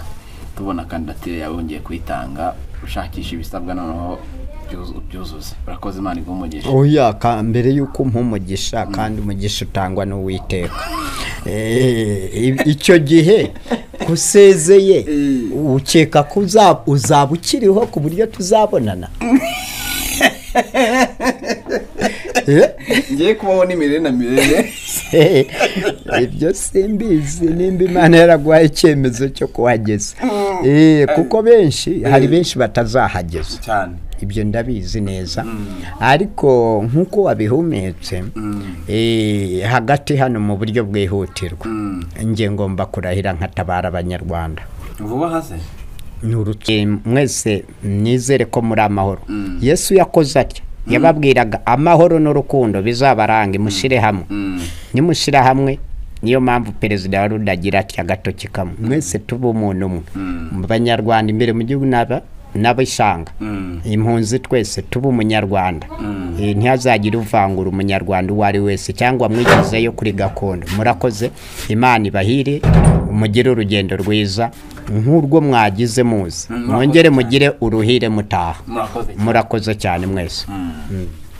tubona kandidatire yawe wongeye kuyitanga ushakisha ibisabwa noneho byuzuze urakoze imana iguhe umugisha oya ka- mbere y'uko umpa umugisha kandi umugisha utangwa n'uwiteka Eh, i- icyo gihe kusezeye ukeka ko uza- uzaba ukiriho ku buryo tuzabonana Eh? ngiye kubaho n'imirire na mirire Eh, ibyo simbizi nimba imana yaraguhaye icyemezo cyo kuhageza Eh, kuko benshi hari benshi batazahageza cyane ibyo ndabizi neza ariko nk'uko wabihumetse eh, hagati hano mu buryo bwihutirwa nge ngomba kurahira nkatabara abanyarwanda vuba hase Ni uruke- mwese nizere ko muri amahoro yesu yakoze atya yababwiraga amahoro n'urukundo bizabaranga imushyire hamwe nimushyira hamwe niyo mpamvu perezida wa rudagira ati agatoki kamwe mwese tuba umuntu umwe mu banyarwanda imbere mu gihugu n'aba- n'abishanga impunzi twese tuba umunyarwanda Eh, ntihazagire uvangura umunyarwanda uwo ari wese cyangwa mwigezeyo kuri gakondo murakoze imana ibahire mugire urugendo rwiza nk'urwo mwagize muzi mwongere mugire uruhire mutaha murakoze cyane murakoze cyane mwese Mm.